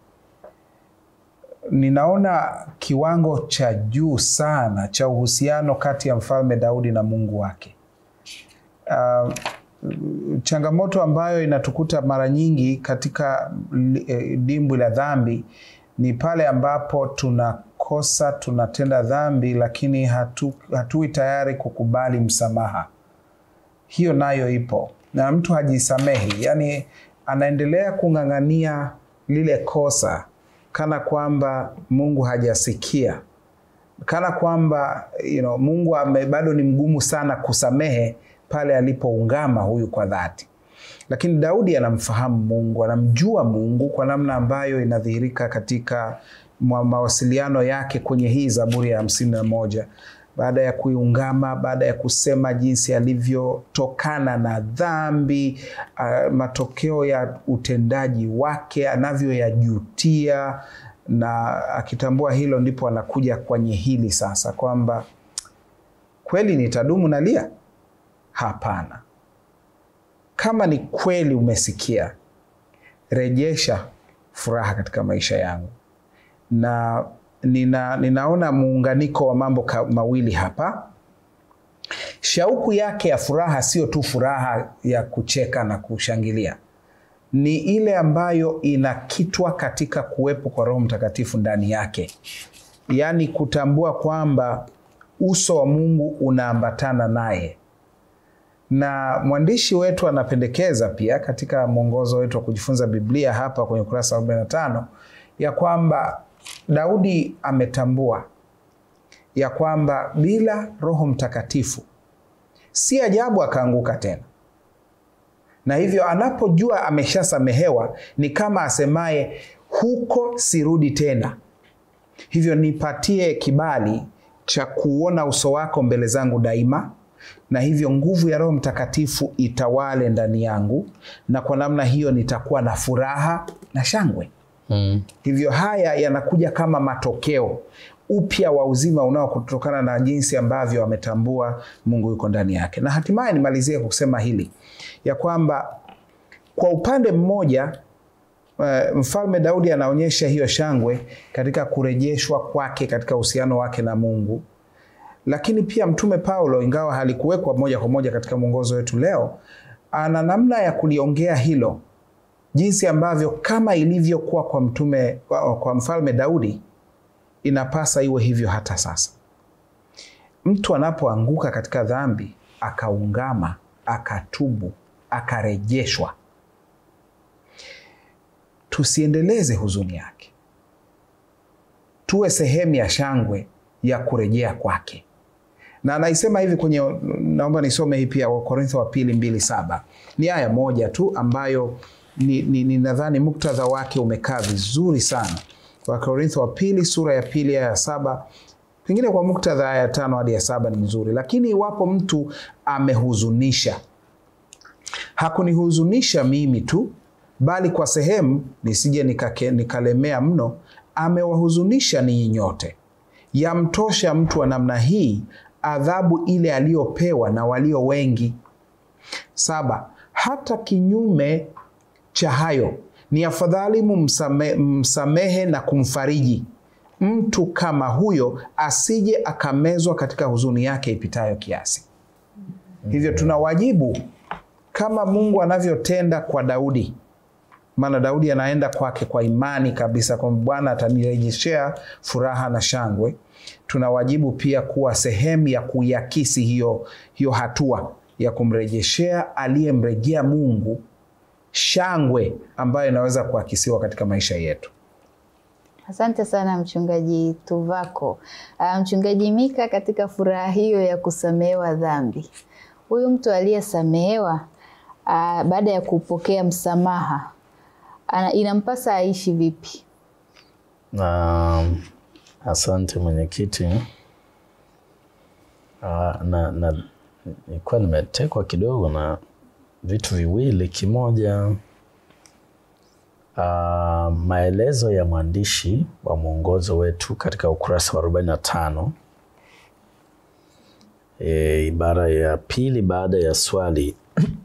ninaona kiwango cha juu sana cha uhusiano kati ya mfalme Daudi na Mungu wake. Uh, changamoto ambayo inatukuta mara nyingi katika eh, dimbwi la dhambi ni pale ambapo tunakosa, tunatenda dhambi, lakini hatu, hatui tayari kukubali msamaha. Hiyo nayo ipo, na mtu hajisamehi, yaani anaendelea kung'ang'ania lile kosa kana kwamba Mungu hajasikia, kana kwamba you know, Mungu ame, bado ni mgumu sana kusamehe pale alipoungama huyu kwa dhati. Lakini Daudi anamfahamu Mungu, anamjua Mungu kwa namna ambayo inadhihirika katika mawasiliano yake kwenye hii Zaburi ya hamsini na moja baada ya kuiungama, baada ya kusema jinsi alivyotokana na dhambi, uh, matokeo ya utendaji wake anavyoyajutia, na akitambua hilo, ndipo anakuja kwenye hili sasa kwamba kweli nitadumu nalia? Hapana. Kama ni kweli umesikia, rejesha furaha katika maisha yangu. Na nina, ninaona muunganiko wa mambo mawili hapa. Shauku yake ya furaha sio tu furaha ya kucheka na kushangilia, ni ile ambayo inakitwa katika kuwepo kwa Roho Mtakatifu ndani yake, yaani kutambua kwamba uso wa Mungu unaambatana naye. Na mwandishi wetu anapendekeza pia katika mwongozo wetu wa kujifunza Biblia hapa kwenye ukurasa wa 45 ya kwamba Daudi ametambua ya kwamba bila Roho Mtakatifu si ajabu akaanguka tena, na hivyo anapojua ameshasamehewa ni kama asemaye huko sirudi tena, hivyo nipatie kibali cha kuona uso wako mbele zangu daima, na hivyo nguvu ya Roho Mtakatifu itawale ndani yangu, na kwa namna hiyo nitakuwa na furaha na shangwe. Mm. Hivyo haya yanakuja kama matokeo upya wa uzima unaokutokana na jinsi ambavyo ametambua Mungu yuko ndani yake. Na hatimaye nimalizie kwa kusema hili ya kwamba kwa upande mmoja uh, Mfalme Daudi anaonyesha hiyo shangwe katika kurejeshwa kwake katika uhusiano wake na Mungu, lakini pia Mtume Paulo, ingawa halikuwekwa moja kwa moja katika mwongozo wetu leo, ana namna ya kuliongea hilo jinsi ambavyo kama ilivyokuwa kwa mtume kwa, kwa mfalme Daudi inapasa iwe hivyo hata sasa. Mtu anapoanguka katika dhambi akaungama, akatubu, akarejeshwa, tusiendeleze huzuni yake, tuwe sehemu ya shangwe ya kurejea kwake. Na anaisema hivi kwenye, naomba nisome hii pia, Wakorintho wa pili mbili saba. Ni aya moja tu ambayo ni, ni, ni nadhani muktadha wake umekaa vizuri sana. Wakorintho wa pili sura ya pili aya ya saba pengine kwa muktadha aya ya tano hadi ya saba ni nzuri, lakini iwapo mtu amehuzunisha, hakunihuzunisha mimi tu, bali kwa sehemu, nisije nikake, nikalemea mno, amewahuzunisha ninyi nyote. Yamtosha mtu wa namna hii adhabu ile aliyopewa na walio wengi. Saba, hata kinyume cha hayo ni afadhali mumsame, msamehe na kumfariji mtu kama huyo asije akamezwa katika huzuni yake ipitayo kiasi. Hivyo tuna wajibu kama Mungu anavyotenda kwa Daudi, maana Daudi anaenda kwake kwa imani kabisa kwamba Bwana atanirejeshea furaha na shangwe. Tuna wajibu pia kuwa sehemu ya kuiakisi hiyo, hiyo hatua ya kumrejeshea aliyemrejea Mungu shangwe ambayo inaweza kuakisiwa katika maisha yetu. Asante sana mchungaji Tuvako. Uh, mchungaji Mika, katika furaha hiyo ya kusamehewa dhambi, huyu mtu aliyesamehewa uh, baada ya kupokea msamaha ana, inampasa aishi vipi? Na asante mwenyekiti. Uh, na, na nilikuwa nimetekwa kidogo na vitu viwili. Kimoja, uh, maelezo ya mwandishi wa mwongozo wetu katika ukurasa wa 45 e, ibara ya pili baada ya swali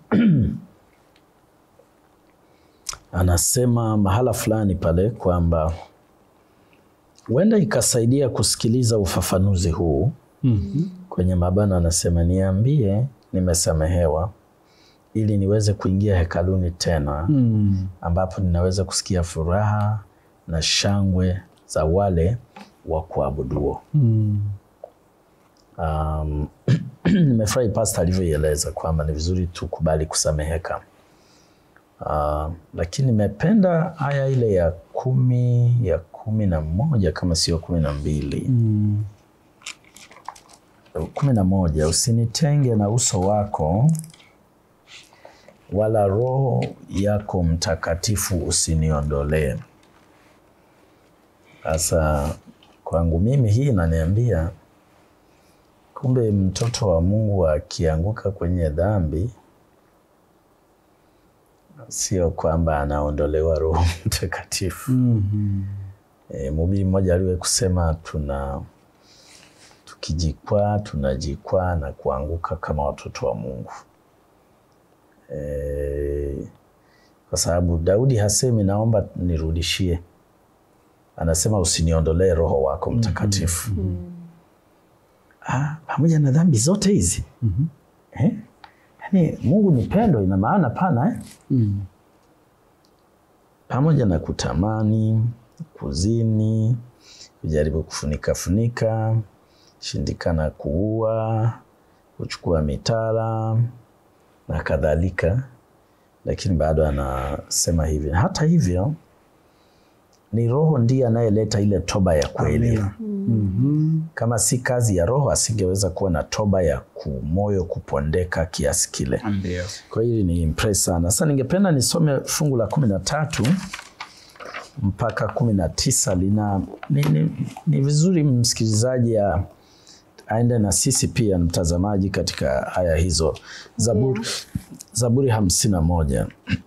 anasema mahala fulani pale kwamba huenda ikasaidia kusikiliza ufafanuzi huu mm-hmm. kwenye mabano, anasema niambie nimesamehewa ili niweze kuingia hekaluni tena mm. ambapo ninaweza kusikia furaha na shangwe za wale wa kuabuduo. mm. Um, nimefurahi pasta alivyoieleza kwamba ni vizuri tukubali kusameheka. Uh, lakini nimependa aya ile ya kumi ya kumi na moja kama sio kumi na mbili mm. kumi na moja usinitenge na uso wako wala Roho yako Mtakatifu usiniondolee. Sasa kwangu mimi hii inaniambia kumbe mtoto wa Mungu akianguka kwenye dhambi sio kwamba anaondolewa Roho Mtakatifu. mm-hmm. E, mhubiri mmoja aliwe kusema tuna tukijikwaa tunajikwaa na kuanguka kama watoto wa Mungu. E, kwa sababu Daudi hasemi naomba nirudishie, anasema usiniondolee Roho wako Mtakatifu. Mm. Ah, pamoja na dhambi zote hizi mm-hmm. eh? Yani Mungu ni pendo, ina maana pana eh? mm. pamoja na kutamani, kuzini, kujaribu kufunika funika, shindikana kuua, kuchukua mitala na kadhalika, lakini bado anasema hivi. Hata hivyo ni Roho ndiye anayeleta ile toba ya kweli. Amina. Mhm. Kama si kazi ya Roho, asingeweza kuwa na toba ya kumoyo kupondeka kiasi kile. Ndio. Kwa hiyo ni impress sana. Sasa ningependa nisome fungu la kumi na tatu mpaka kumi na tisa lina ni, ni, ni vizuri msikilizaji a- aende na sisi pia mtazamaji katika aya hizo. Zaburi, Zaburi hamsini na moja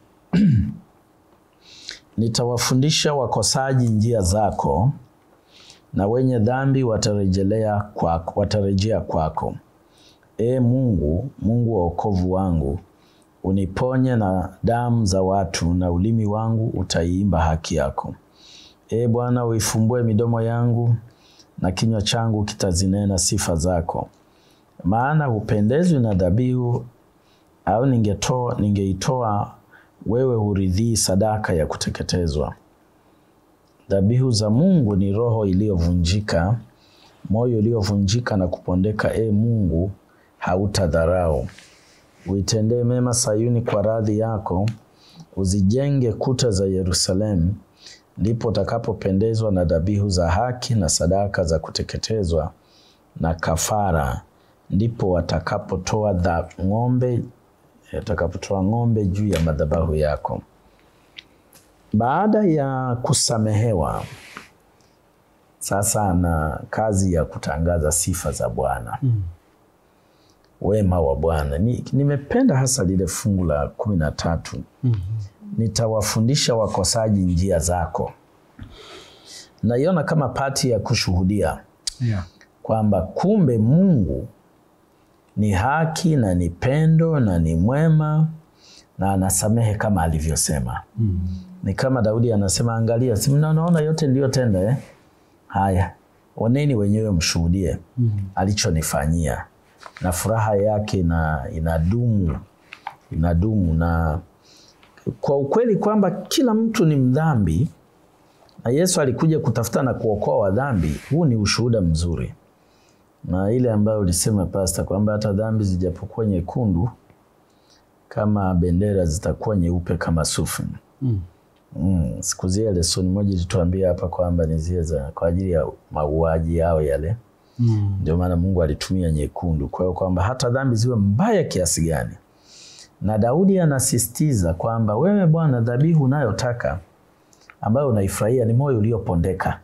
nitawafundisha wakosaji njia zako na wenye dhambi watarejelea kwako, watarejea kwako. Ee Mungu, Mungu wa wokovu wangu, uniponye na damu za watu, na ulimi wangu utaiimba haki yako. Ee Bwana, uifumbue midomo yangu, na kinywa changu kitazinena sifa zako. Maana hupendezwi na dhabihu, au ningetoa ningeitoa wewe huridhii sadaka ya kuteketezwa. Dhabihu za Mungu ni roho iliyovunjika, moyo uliovunjika na kupondeka. E Mungu, hautadharau. Uitendee mema Sayuni kwa radhi yako, uzijenge kuta za Yerusalemu. Ndipo utakapopendezwa na dhabihu za haki na sadaka za kuteketezwa na kafara. Ndipo watakapotoa dha- ng'ombe atakapotoa ng'ombe juu ya madhabahu yako. Baada ya kusamehewa, sasa ana kazi ya kutangaza sifa za Bwana, wema wa Bwana. Ni, nimependa hasa lile fungu la kumi na tatu nitawafundisha wakosaji njia zako. Naiona kama pati ya kushuhudia Yeah. kwamba kumbe Mungu ni haki na ni pendo na ni mwema na anasamehe kama alivyosema. Ni kama Daudi anasema, angalia, si mnaona yote niliyotenda eh? Haya, oneni wenyewe mshuhudie alichonifanyia, na furaha yake na inadumu inadumu, na kwa ukweli kwamba kila mtu ni mdhambi na Yesu alikuja kutafuta na kuokoa wadhambi. Huu ni ushuhuda mzuri, na ile ambayo ulisema pasta, kwamba hata dhambi zijapokuwa nyekundu kama bendera zitakuwa nyeupe kama sufu. Mm, siku zile lesoni moja ilituambia hapa kwamba ni zile za kwa ajili ya mauaji yao yale, ndio maana Mungu alitumia nyekundu. Kwa hiyo kwamba hata dhambi ziwe mbaya kiasi gani, na Daudi anasisitiza kwamba wewe Bwana, dhabihu unayotaka ambayo unaifurahia ni moyo uliopondeka.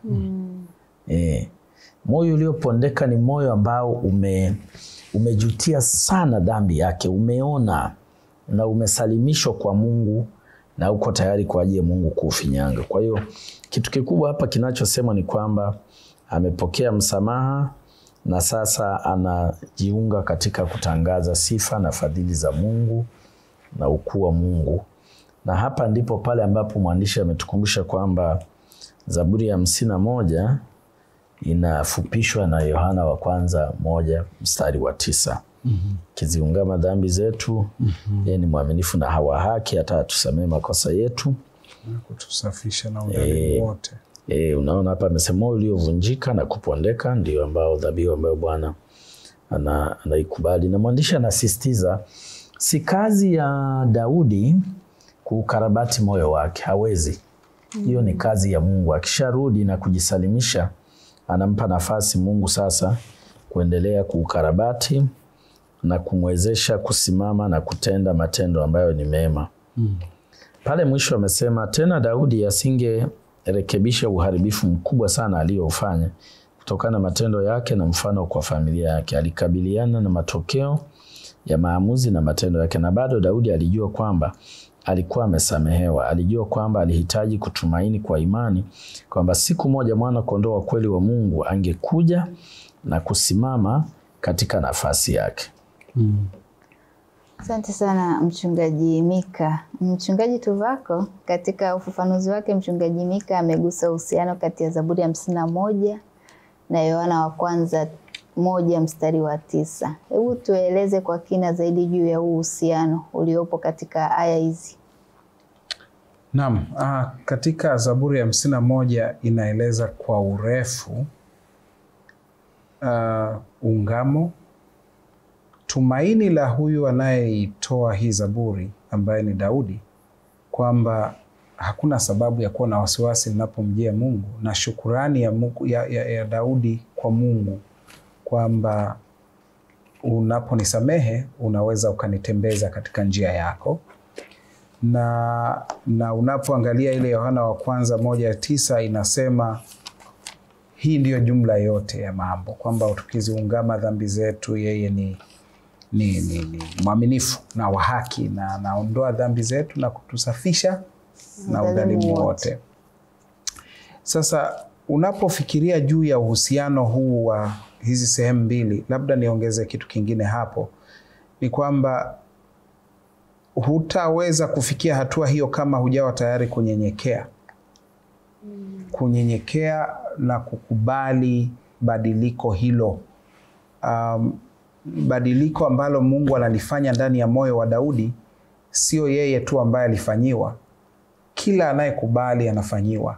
E, moyo uliopondeka ni moyo ambao ume, umejutia sana dhambi yake, umeona na umesalimishwa kwa Mungu na uko tayari kwa ajili ya Mungu kuufinyanga. Kwa hiyo kitu kikubwa hapa kinachosema ni kwamba amepokea msamaha na sasa anajiunga katika kutangaza sifa na fadhili za Mungu na ukuu wa Mungu na hapa ndipo pale ambapo mwandishi ametukumbusha kwamba Zaburi ya hamsini na moja inafupishwa na Yohana wa kwanza moja mstari wa tisa kiziungama dhambi zetu, yeye ni mwaminifu na hawa haki hata atusamee makosa yetu. kutusafisha na udhalimu wote. E, unaona hapa amesema moyo uliovunjika na kupondeka ndio ambao dhabihu ambayo Bwana ana- anaikubali, na mwandishi anasisitiza si kazi ya Daudi kuukarabati moyo wake, hawezi. Hiyo ni kazi ya Mungu. Akisharudi na kujisalimisha, anampa nafasi Mungu sasa kuendelea kuukarabati na kumwezesha kusimama na kutenda matendo ambayo ni mema. Pale mwisho amesema tena, Daudi asingerekebisha uharibifu mkubwa sana aliyoufanya kutokana na matendo yake na mfano kwa familia yake. Alikabiliana na matokeo ya maamuzi na matendo yake, na bado Daudi alijua kwamba alikuwa amesamehewa. Alijua kwamba alihitaji kutumaini kwa imani kwamba siku moja mwana kondoo wa kweli wa Mungu angekuja na kusimama katika nafasi yake. Asante sana mchungaji Mika. Mchungaji Tuvako, katika ufafanuzi wake, mchungaji Mika amegusa uhusiano kati ya Zaburi hamsini na moja na Yohana wa kwanza moja mstari wa tisa. Hebu tueleze kwa kina zaidi juu ya huu uhusiano uliopo katika aya hizi. Naam, ah, katika Zaburi ya hamsini na moja inaeleza kwa urefu ah, ungamo, tumaini la huyu anayeitoa hii Zaburi ambaye ni Daudi, kwamba hakuna sababu ya kuwa na wasiwasi linapomjia Mungu na shukurani ya, Mungu, ya, ya, ya Daudi kwa Mungu kwamba unaponisamehe unaweza ukanitembeza katika njia yako na, na unapoangalia ile Yohana wa kwanza moja ya tisa inasema hii ndiyo jumla yote ya mambo kwamba tukiziungama dhambi zetu yeye ni, ni, ni, ni mwaminifu na wa haki na anaondoa dhambi zetu na kutusafisha na udhalimu wote. Sasa unapofikiria juu ya uhusiano huu wa hizi sehemu mbili, labda niongeze kitu kingine hapo, ni kwamba hutaweza kufikia hatua hiyo kama hujawa tayari kunyenyekea, kunyenyekea na kukubali badiliko hilo, um, badiliko ambalo Mungu analifanya ndani ya moyo wa Daudi. Sio yeye tu ambaye alifanyiwa, kila anayekubali anafanyiwa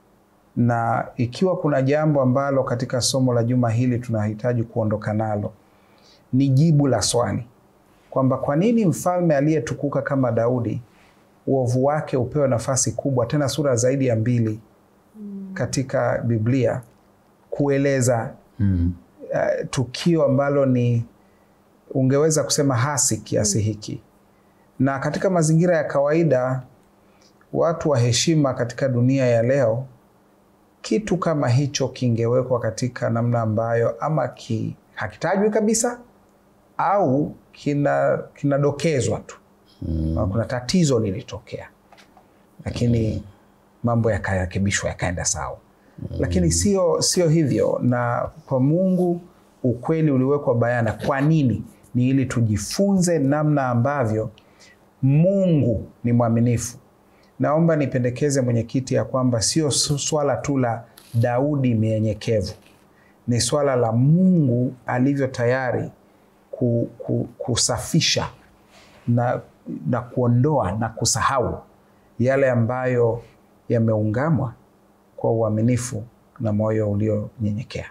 na ikiwa kuna jambo ambalo katika somo la juma hili tunahitaji kuondoka nalo ni jibu la swali kwamba kwa nini mfalme aliyetukuka kama Daudi uovu wake upewe nafasi kubwa, tena sura zaidi ya mbili katika Biblia kueleza Mm. uh, tukio ambalo ni ungeweza kusema hasi kiasi hiki. Na katika mazingira ya kawaida, watu wa heshima katika dunia ya leo kitu kama hicho kingewekwa katika namna ambayo ama ki, hakitajwi kabisa au kina kinadokezwa tu mm. Kuna tatizo lilitokea, lakini mambo yakarekebishwa yakaenda sawa mm. Lakini sio sio hivyo, na kwa Mungu ukweli uliwekwa bayana. Kwa nini? Ni ili tujifunze namna ambavyo Mungu ni mwaminifu. Naomba nipendekeze mwenyekiti, ya kwamba sio swala tu la Daudi mnyenyekevu, ni swala la Mungu alivyo tayari ku, ku, kusafisha na, na kuondoa na kusahau yale ambayo yameungamwa kwa uaminifu na moyo ulionyenyekea.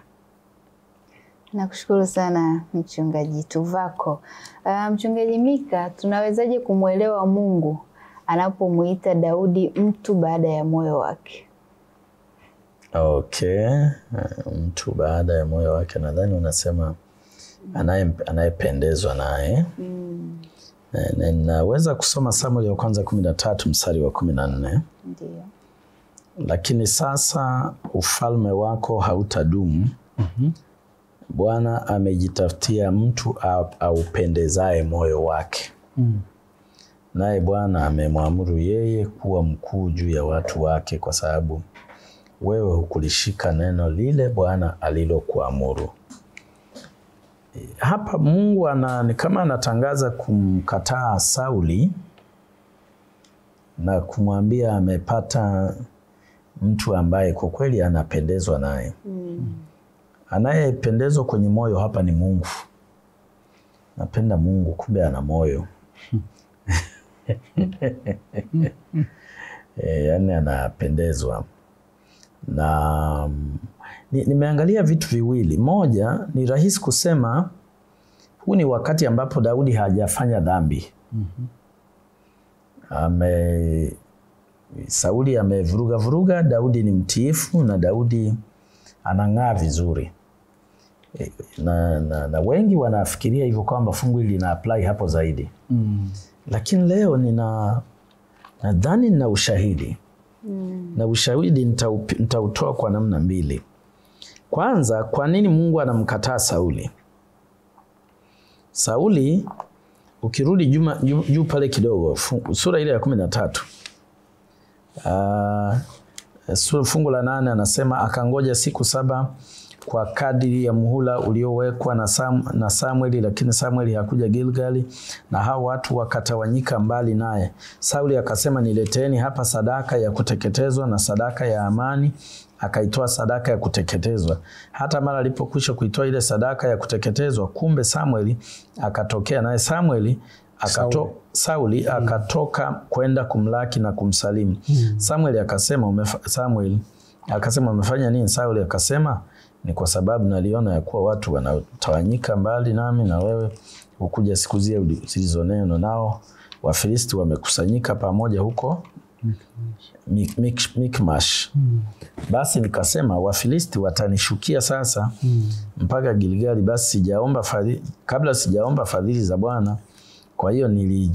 Nakushukuru sana mchungaji Tuvako. Uh, mchungaji Mika, tunawezaje kumwelewa Mungu anapomuita Daudi mtu baada ya moyo wake? Okay, mtu baada ya moyo wake, nadhani unasema anaye anayependezwa naye Mm, Na- naweza kusoma Samueli wa kwanza kumi na tatu mstari wa kumi na nne ndio. lakini sasa ufalme wako hautadumu. Bwana amejitafutia mtu au- aupendezaye moyo wake, naye Bwana amemwamuru yeye kuwa mkuu juu ya watu wake, kwa sababu wewe hukulishika neno lile Bwana alilokuamuru. E, Hapa Mungu ana, ni kama anatangaza kumkataa Sauli na kumwambia amepata mtu ambaye kwa kweli anapendezwa naye. Anayependezwa kwenye moyo hapa ni Mungu. Napenda Mungu, kumbe ana moyo e, yani anapendezwa na mm, ni- nimeangalia vitu viwili. Moja ni rahisi kusema huu ni wakati ambapo Daudi hajafanya dhambi. Ame Sauli amevuruga vuruga, Daudi ni mtiifu na Daudi anang'aa vizuri. E, Na, na, na wengi wanafikiria hivyo kwamba fungu hili lina apply hapo zaidi Mm. lakini leo nina nadhani nina ushahidi na ushahidi nitaupi- nitautoa kwa namna mbili. Kwanza, kwa nini Mungu anamkataa Sauli? Sauli ukirudi juma- juu juu pale kidogo fu- sura ile ya kumi na tatu Ah, sura fungu la nane anasema akangoja siku saba kwa kadiri ya muhula uliowekwa na, Sam, na Samueli, lakini Samueli hakuja Gilgali, na hao watu wakatawanyika mbali naye. Sauli akasema, nileteeni hapa sadaka ya kuteketezwa na sadaka ya amani. Akaitoa sadaka ya kuteketezwa. Hata mara alipokwisha kuitoa ile sadaka ya kuteketezwa, kumbe Samueli akatokea, naye Samueli akato, Sauli akatoka kwenda kumlaki na kumsalimu. Samuel akasema umefa, Samuel akasema umefanya nini? Sauli akasema ni kwa sababu naliona ya kuwa watu wanatawanyika mbali nami na wewe ukuja siku zile zilizonena nao Wafilisti wamekusanyika pamoja huko Mik- Mik- Mikmash. Basi nikasema Wafilisti watanishukia sasa mpaka Gilgali, basi sijaomba fadhili, kabla sijaomba fadhili za Bwana. Kwa hiyo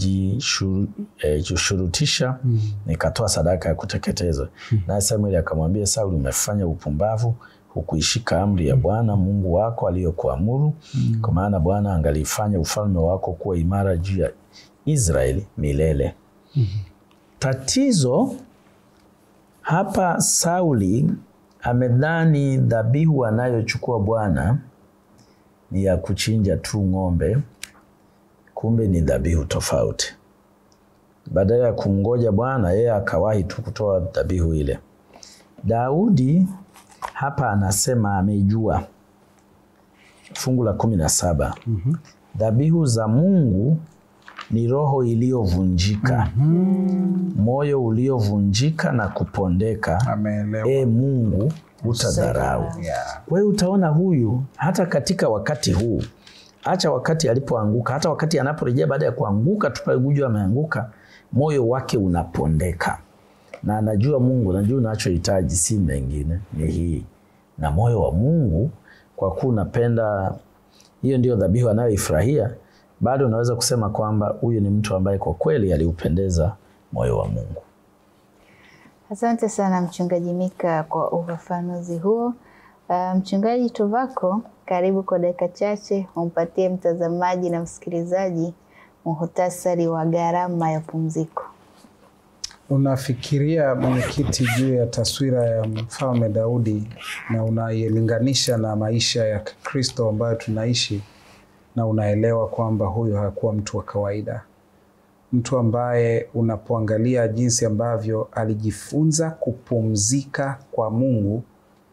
nilijishurutisha nikatoa sadaka ya kuteketezwa. Naye Samueli akamwambia Sauli, umefanya upumbavu, hukuishika amri ya Bwana Mungu wako aliyokuamuru, kwa maana Bwana angalifanya ufalme wako kuwa imara juu ya Israeli milele. Tatizo hapa, Sauli amedhani dhabihu anayochukua Bwana ni ya kuchinja tu ng'ombe, kumbe ni dhabihu tofauti. Badala ya kumngoja Bwana, yeye akawahi tu kutoa dhabihu ile. Daudi hapa anasema amejua, fungu la kumi na saba dhabihu za Mungu ni roho iliyovunjika, moyo uliovunjika na kupondeka. Ameelewa. E Mungu, utadharau. Yeah. Wewe utaona huyu hata katika wakati huu, acha wakati alipoanguka, hata wakati anaporejea baada ya kuanguka tu pale Guju ameanguka, moyo wake unapondeka na anajua Mungu, najua unachohitaji si mengine, ni hii. Na moyo wa Mungu, kwa kuwa unapenda, hiyo ndio dhabihu anayoifurahia, bado unaweza kusema kwamba huyu ni mtu ambaye kwa kweli aliupendeza moyo wa Mungu. Asante sana Mchungaji Mika kwa ufafanuzi huo. Uh, Mchungaji Tuvako, karibu kwa dakika chache umpatie mtazamaji na msikilizaji muhtasari wa gharama ya pumziko. Unafikiria mwenyekiti, juu ya taswira ya mfalme Daudi na unailinganisha na maisha ya Kristo ambayo tunaishi, na unaelewa kwamba huyu hakuwa mtu wa kawaida, mtu ambaye unapoangalia jinsi ambavyo alijifunza kupumzika kwa Mungu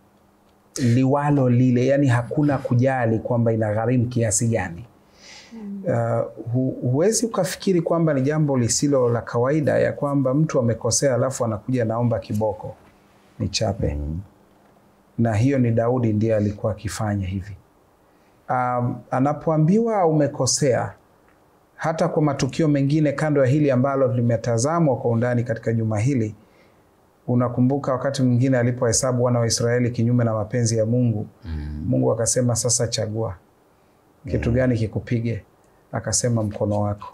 liwalo lile, yani hakuna kujali kwamba inagharimu kiasi gani. Uh, hu, huwezi ukafikiri kwamba ni jambo lisilo la kawaida ya kwamba mtu amekosea alafu anakuja naomba kiboko ni chape na hiyo ni Daudi ndiye alikuwa akifanya hivi. Um, anapoambiwa umekosea, hata kwa matukio mengine kando ya hili ambalo limetazamwa kwa undani katika juma hili, unakumbuka wakati mwingine alipohesabu wana wa Israeli kinyume na mapenzi ya Mungu, Mungu akasema sasa chagua kitu gani kikupige? Akasema mkono wako.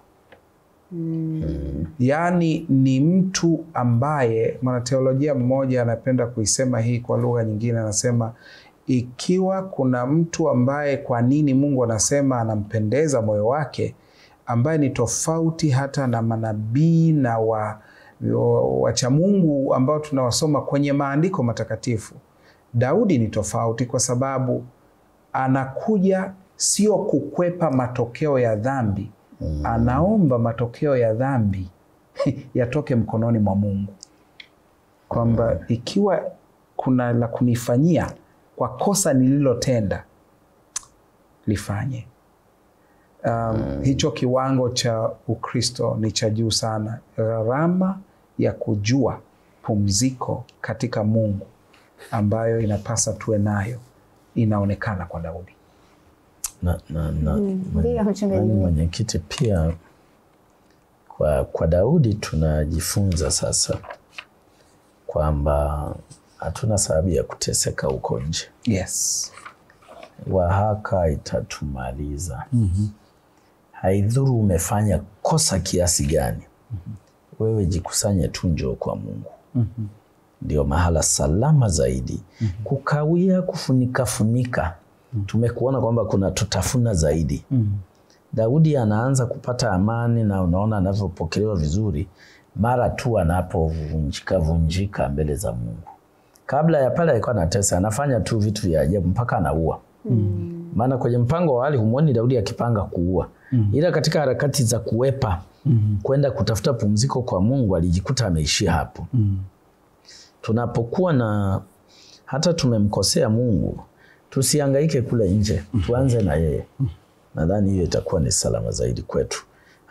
Yaani ni mtu ambaye mwanateolojia mmoja anapenda kuisema hii kwa lugha nyingine, anasema ikiwa kuna mtu ambaye, kwa nini Mungu anasema anampendeza moyo wake, ambaye ni tofauti hata na manabii na wa wacha Mungu ambao tunawasoma kwenye maandiko matakatifu, Daudi ni tofauti kwa sababu anakuja sio kukwepa matokeo ya dhambi mm. Anaomba matokeo ya dhambi yatoke mkononi mwa Mungu, kwamba ikiwa kuna la kunifanyia kwa kosa nililotenda lifanye. Um, hicho kiwango cha Ukristo ni cha juu sana. Gharama ya kujua pumziko katika Mungu ambayo inapasa tuwe nayo inaonekana kwa Daudi na, na, na, Ndiyo, mchungaji. nani mwenyekiti, pia kwa, kwa Daudi tunajifunza sasa kwamba hatuna sababu ya kuteseka huko nje. yes. Wahaka itatumaliza. Haidhuru umefanya kosa kiasi gani, wewe jikusanye tu, njoo kwa Mungu. Ndio mahala salama zaidi. Kukawia, kufunika funika, tumekuona kwamba kuna tutafuna zaidi. Daudi anaanza kupata amani na unaona anavyopokelewa vizuri mara tu anapovunjika vunjika mbele za Mungu. Kabla ya pale alikuwa anatesa, anafanya tu vitu vya ajabu mpaka anaua. Maana kwenye mpango wa awali humwoni Daudi akipanga kuua, ila katika harakati za kuwepa kwenda kutafuta pumziko kwa Mungu alijikuta ameishia hapo. Tunapokuwa na hata tumemkosea Mungu, tusihangaike kule nje, tuanze na yeye. Nadhani hiyo itakuwa ni salama zaidi kwetu.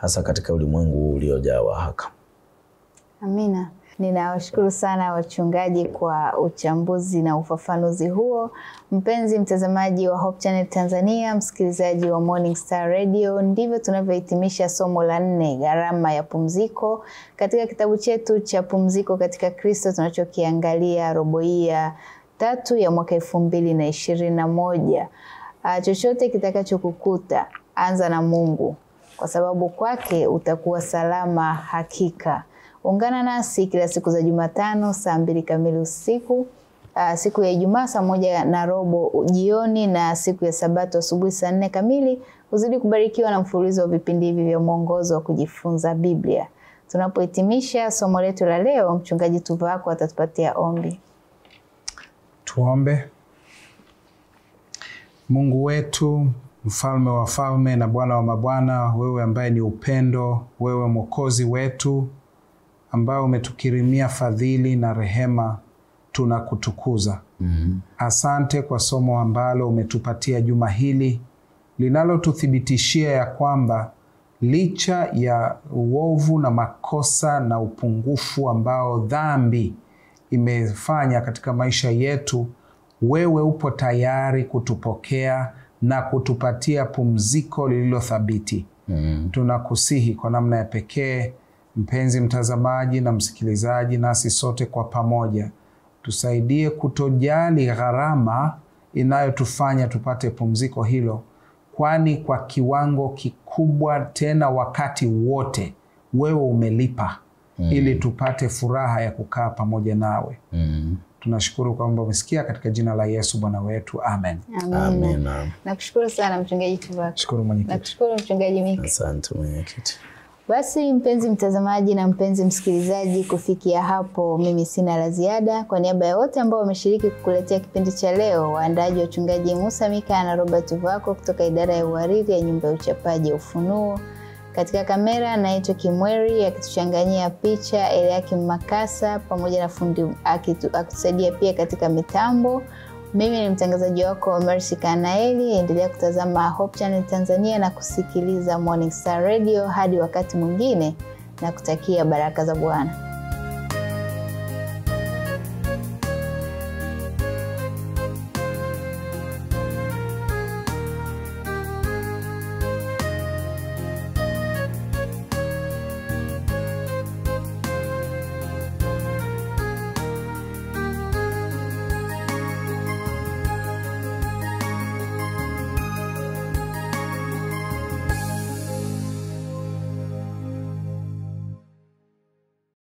hasa katika ulimwengu huu uliojaa wahaka. Amina. Ninawashukuru sana wachungaji kwa uchambuzi na ufafanuzi huo. Mpenzi mtazamaji wa Hope Channel Tanzania, msikilizaji wa Morning Star Radio, ndivyo tunavyohitimisha somo la nne, gharama ya pumziko, katika kitabu chetu cha Pumziko katika Kristo tunachokiangalia robo hii ya tatu ya mwaka elfu mbili na ishirini na moja. Uh, chochote kitakachokukuta anza na Mungu, kwa sababu kwake utakuwa salama hakika. Ungana nasi kila siku za Jumatano saa mbili kamili usiku, uh, siku ya Ijumaa saa moja na robo jioni na siku ya Sabato asubuhi saa nne kamili. Uzidi kubarikiwa na mfululizo wa vipindi hivi vya mwongozo wa kujifunza Biblia. Tunapohitimisha somo letu la leo, mchungaji Tuvako atatupatia ombi. Tuombe. Mungu wetu, mfalme wa falme na Bwana wa mabwana, wewe ambaye ni upendo, wewe mwokozi wetu ambao umetukirimia fadhili na rehema, tunakutukuza. mm Asante kwa somo ambalo umetupatia juma hili linalotuthibitishia ya kwamba licha ya uovu na makosa na upungufu ambao dhambi imefanya katika maisha yetu, wewe upo tayari kutupokea na kutupatia pumziko lililo thabiti. mm Tunakusihi kwa namna ya pekee, mpenzi mtazamaji na msikilizaji, nasi sote kwa pamoja tusaidie kutojali gharama inayotufanya tupate pumziko hilo, kwani kwa kiwango kikubwa, tena wakati wote, wewe umelipa ili tupate furaha ya kukaa pamoja nawe. mm Tunashukuru kwamba umesikia, katika jina la Yesu Bwana wetu, amen. Amina. Amina. Nakushukuru sana mchungaji Tuvako. Shukuru mwenyekiti. Nakushukuru mchungaji Mika. Asante mwenyekiti. Basi mpenzi mtazamaji na mpenzi msikilizaji, kufikia hapo mimi sina la ziada. Kwa niaba ya wote ambao wameshiriki kukuletea kipindi cha leo, waandaji wachungaji Musa Mika na Robert Vako kutoka idara ya uhariri ya nyumba ya uchapaji ya Ufunuo, katika kamera naitwa Kimweri akituchanganyia picha Eliakim Makasa pamoja na fundi akitu- akitusaidia pia katika mitambo. Mimi ni mtangazaji wako Mercy Kanaeli. Endelea kutazama Hope Channel Tanzania na kusikiliza Morning Star Radio hadi wakati mwingine, na kutakia baraka za Bwana.